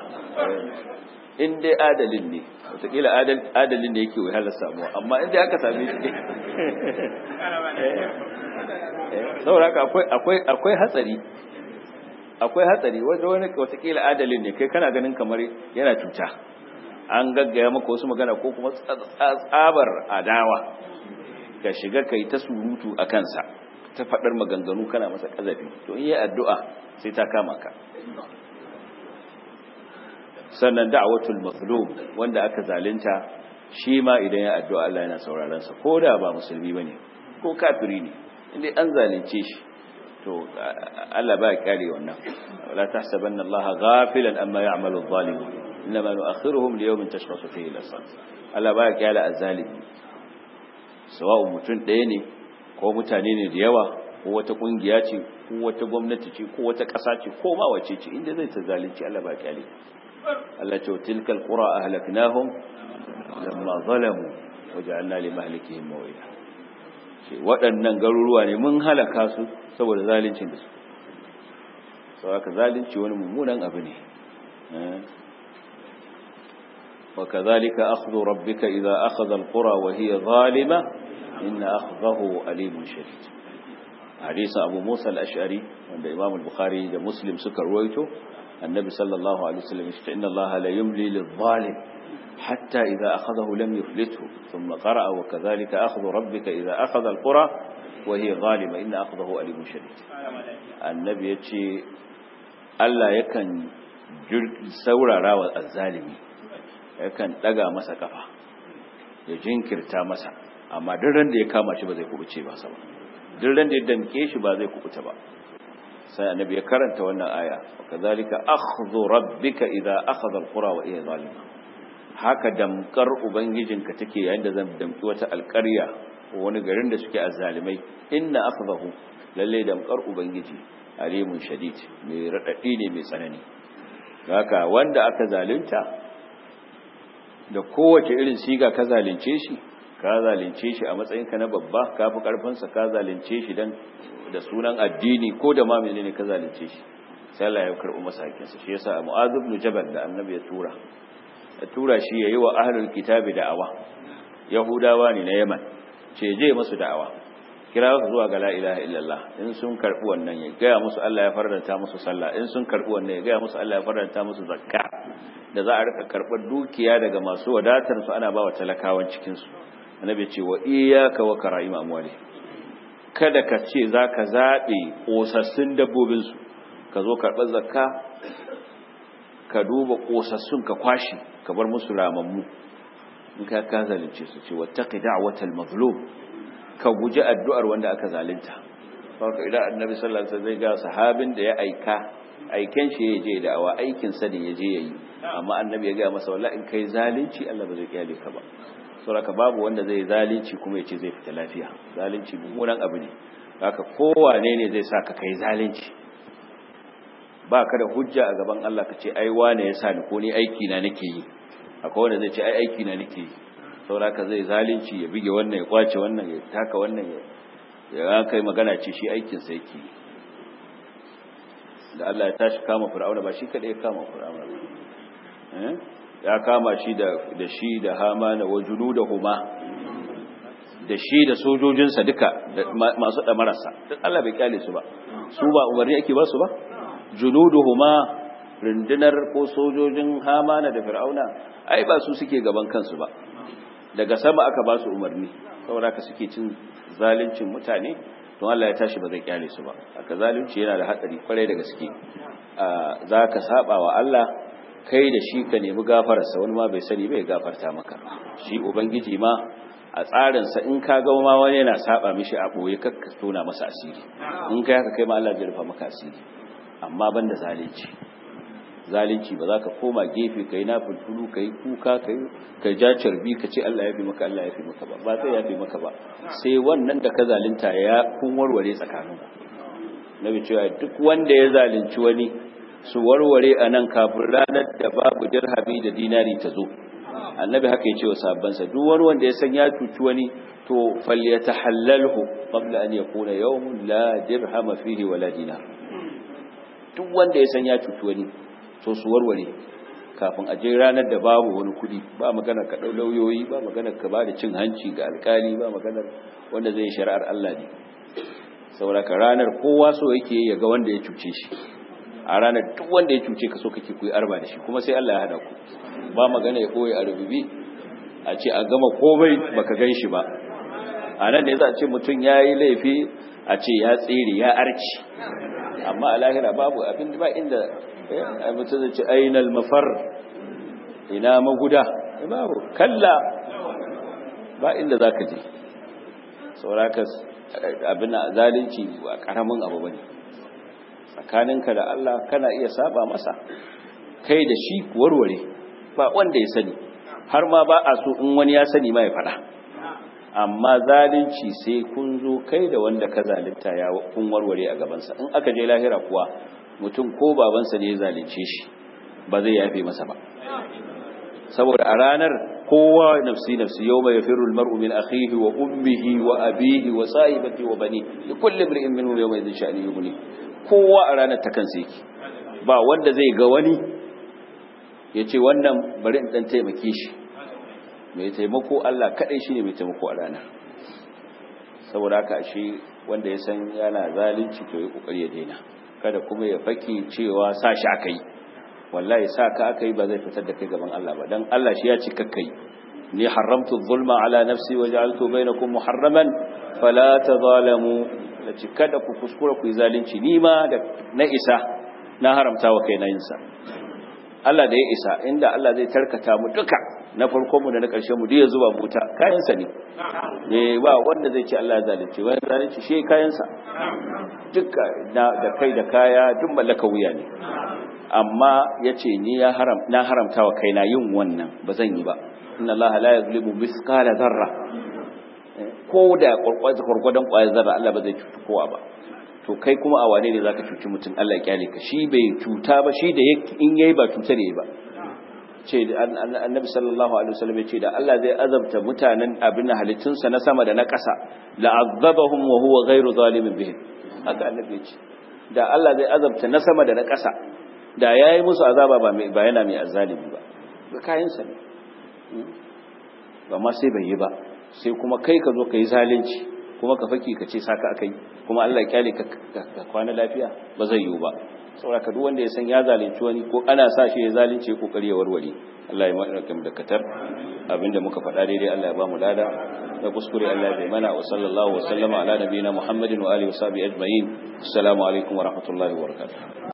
in dai adalin ne wataƙila adalin da yake wahalar samuwa amma in dai aka same shi saboda akwai hatsari akwai hatsari wanda wani watakila adalin ne kai kana ganin kamar yana cuta an gaggaya maka wasu magana ko kuma tsabar adawa ka shiga kai ta surutu a kansa ta faɗar maganganu kana masa ƙazafi to in yi addu'a sai ta kama ka sannan da'watul mazlum wanda aka zalunta shi ma idan ya addu'a Allah yana sauraron sa ko da ba musulmi bane ko kafiri ne inda an zalunce shi to Allah ba ya kare wannan wala tahsabanna Allah ghafilan amma ya'malu adh-dhalimun inma nu'akhiruhum li yawmin tashkhasu fihi al-absar Allah ba ya kare azzalimi sawa'u mutun ɗaya ne ko mutane ne da yawa ko wata kungiya ce ko wata gwamnati ce ko wata ƙasa ce ko ma wace ce inda zai ta zalunci Allah ba ya kare Allah ce tilkal qura ahlaknahum lamma zalamu waja'alna li mahlikihim mawida ce waɗannan garuruwa ne mun halaka su saboda zalincin da su sau aka zalunci wani mummunan abu ne wa kazalika akhdhu rabbika idza akhadha alqura wa hiya zalima inna akhdahu alimun shadid hadisin abu musa al-ash'ari wanda imam al-bukhari da muslim suka ruwaito annabi sallallahu alaihi wasallam ya ce inna allaha la yumli lil-zalim حتى إذا أخذه لم يفلته ثم قرأ وكذلك أخذ ربك إذا أخذ القرى وهي ظالمة إن أخذه أليم شديد النبي يتشي ألا يكن سورة راوى الظالمي yakan daga masa kafa ya jinkirta masa amma duk ran da ya kama shi ba zai kubuce ba sa ba duk ran da ya danke shi ba zai kubuta ba sai annabi ya karanta wannan aya kazalika akhdhu rabbika idza akhadha alqura wa hiya zalima haka damkar ubangijinka take yayin da zan damki wata alƙarya ko wani garin da suke azzalimai inna akhdahu lalle damkar ubangiji alimun shadid mai radadi ne mai tsanani haka wanda aka zalunta da kowace irin siga ka zalunce shi ka zalunce shi a matsayinka na babba ka fi karfinsa ka zalunce shi dan da sunan addini ko da ma menene ka zalunce shi sai Allah ya karɓi masa hakinsa shi yasa Mu'adh ibn Jabal da Annabi ya tura ya tura shi yayi wa ahlul kitabi da'awa Yahudawa ne na Yaman ce je musu da'awa kira su zuwa ga la ilaha illallah in sun karbi wannan ya gaya musu Allah ya faranta musu sallah in sun karbi wannan ya gaya musu Allah ya faranta musu zakka da za a rika karbar dukiya daga masu wadatar su ana bawa talakawan cikin su annabi ce wa iyyaka wa kara'im amwali kada ka ce zaka zabe kosassun dabbobin su ka zo karbar zakka ka duba kosassun ka kwashi ka bar musu ramammu in ka ka zalunce su ce wattaqi da'watal mazlum ka guji addu'ar wanda aka zalunta saboda idan annabi sallallahu alaihi wasallam zai ga sahabin da ya aika aiken shi ya je da awa aikin sa ne ya je yayi amma annabi ya ga masa wallahi in kai zalunci Allah ba zai kyale ka ba saboda babu wanda zai zalunci kuma ya ce zai fita lafiya zalunci mummunan abu ne haka kowane ne zai sa ka kai zalunci ba ka da hujja a gaban Allah ka ce ai wane ya sa ni ko ni aiki na nake yi akwai wanda zai ce ai aiki na nake yi sauraka zai zalunci ya bige wannan ya kwace wannan ya taka wannan ya kai magana ce shi aikinsa yake da Allah ya tashi kama fir'auna ba shi kadai ya kama fir'auna ba ya kama shi da da shi da hamana wa junudahuma da shi da sojojinsa duka masu damararsa duk Allah bai kyale su ba su ba umarni ake ba su ba junuduhuma rundunar ko sojojin hamana da fir'auna ai ba su suke gaban kansu ba daga sama aka ba su umarni saboda ka suke cin zaluncin mutane don Allah ya tashi ba zai kyale su ba aka zalunci yana da hatsari kwarai da gaske za ka saba wa Allah kai da shi ka nemi gafararsa wani ma bai sani bai gafarta maka shi ubangiji ma a tsarinsa in ka ga ma wani yana saba mishi a boye kakka tona masa asiri in kai haka kai ma Allah zai rufa maka asiri amma banda zalunci zalunci ba za ka koma gefe kai na fulfulu kai kuka kai ka ja carbi ka ce Allah ya fi maka Allah ya fi maka ba ba sai ya fi maka ba sai wannan da ka zalunta ya kun warware tsakanin nabi cewa duk wanda ya zalunci wani su warware a nan kafin ranar da babu dirhami da dinari ta zo annabi haka ya ce wa sahabbansa duk wani wanda ya san ya cuci wani to falyatahallalhu qabla an yakuna yawmun la dirhama fihi wala dinar duk wanda ya san ya cuci wani to su warware kafin a je ranar da babu wani kudi ba maganar ka lauyoyi ba maganar ka ba da cin hanci ga alkali ba maganar wanda zai shari'ar Allah ne saboda ka ranar kowa so yake ya ga wanda ya cuce shi a ranar duk wanda ya cuce ka so kake ku yi arba da shi kuma sai Allah ya hada ku ba magana ya koyi a rububi a ce a gama komai baka gan shi ba a nan ne za a ce mutum ya yi laifi a ce ya tsere ya arci amma a lahira babu abin ba inda a mutum zai ce ainihin mafar ina maguda babu kalla ba inda za ka je sauraka abin zalunci ba karamin abu ba ne tsakaninka da Allah kana iya saba masa kai da shi warware ba wanda ya sani har ma ba a so in wani ya sani ma ya faɗa amma zalunci sai kun zo kai da wanda ka zalunta ya kun warware a gabansa in aka je lahira kuwa mutum ko babansa ne ya zalunce shi ba zai yafe masa ba saboda a ranar kowa nafsi nafsi yawma yafirru almar'u min akhihi wa ummihi wa abihi wa sahibati wa bani likulli imrin minhum yawma idhin sha'ni yughni kowa a ranar ta kansa yake ba wanda zai ga wani yace wannan bari in dan taimake shi mai taimako Allah kadai shine mai taimako a ranar saboda haka shi wanda ya san yana zalunci to ya kokari ya daina kada kuma ya faki cewa sa shi aka yi wallahi sa ka aka yi ba zai fitar da kai gaban Allah ba dan Allah shi ya ce kakkai ni haramtu zulma ala nafsi wa ja'altu bainakum muharraman fala tadhalamu lace kada ku kuskura ku yi zalunci ni ma da na isa na haramta wa kai na yin sa Allah da ya isa inda Allah zai tarkata mu duka na farkon mu da na ƙarshen mu duk ya zuba mu wuta kayan sa ne eh ba wanda zai ce Allah ya zalunce wani zalunci shi kayan sa duka da kai da kaya duk mallaka wuya ne amma yace ni ya haram na haramta wa kaina yin wannan ba zan yi ba inna Allah la yuzlimu mithqala dharra ko da gwargwadon ƙwayar zarra Allah ba zai cuci kowa ba to kai kuma a wane ne zaka cuci mutum Allah ya kyale ka shi bai cuta ba shi da in yayi ba cuta ne ba ce annabi sallallahu alaihi wasallam ce da Allah zai azabta mutanen abin halittunsa na sama da na ƙasa la'azzabahum wa huwa ghairu zalimin bihim haka annabi ya ce da Allah zai azabta na sama da na ƙasa da yayi musu azaba ba mai ba yana mai azzalimi ba ga kayan sa ne ba ma sai bai yi ba sai kuma kai ka zo ka yi zalunci kuma ka faki ka ce saka akai kuma Allah ya kyale ka kwana lafiya ba zai yiwu ba saboda ka duk wanda ya san ya zalunci wani ko ana sa shi ya zalunce kokari ya warware Allah ya mana kam da katar abinda muka faɗa daidai Allah ya ba mu lada da kuskure Allah ya bai mana wa sallallahu wa sallama ala nabiyina Muhammadin wa alihi wa sahbihi ajma'in assalamu alaikum wa rahmatullahi wa barakatuh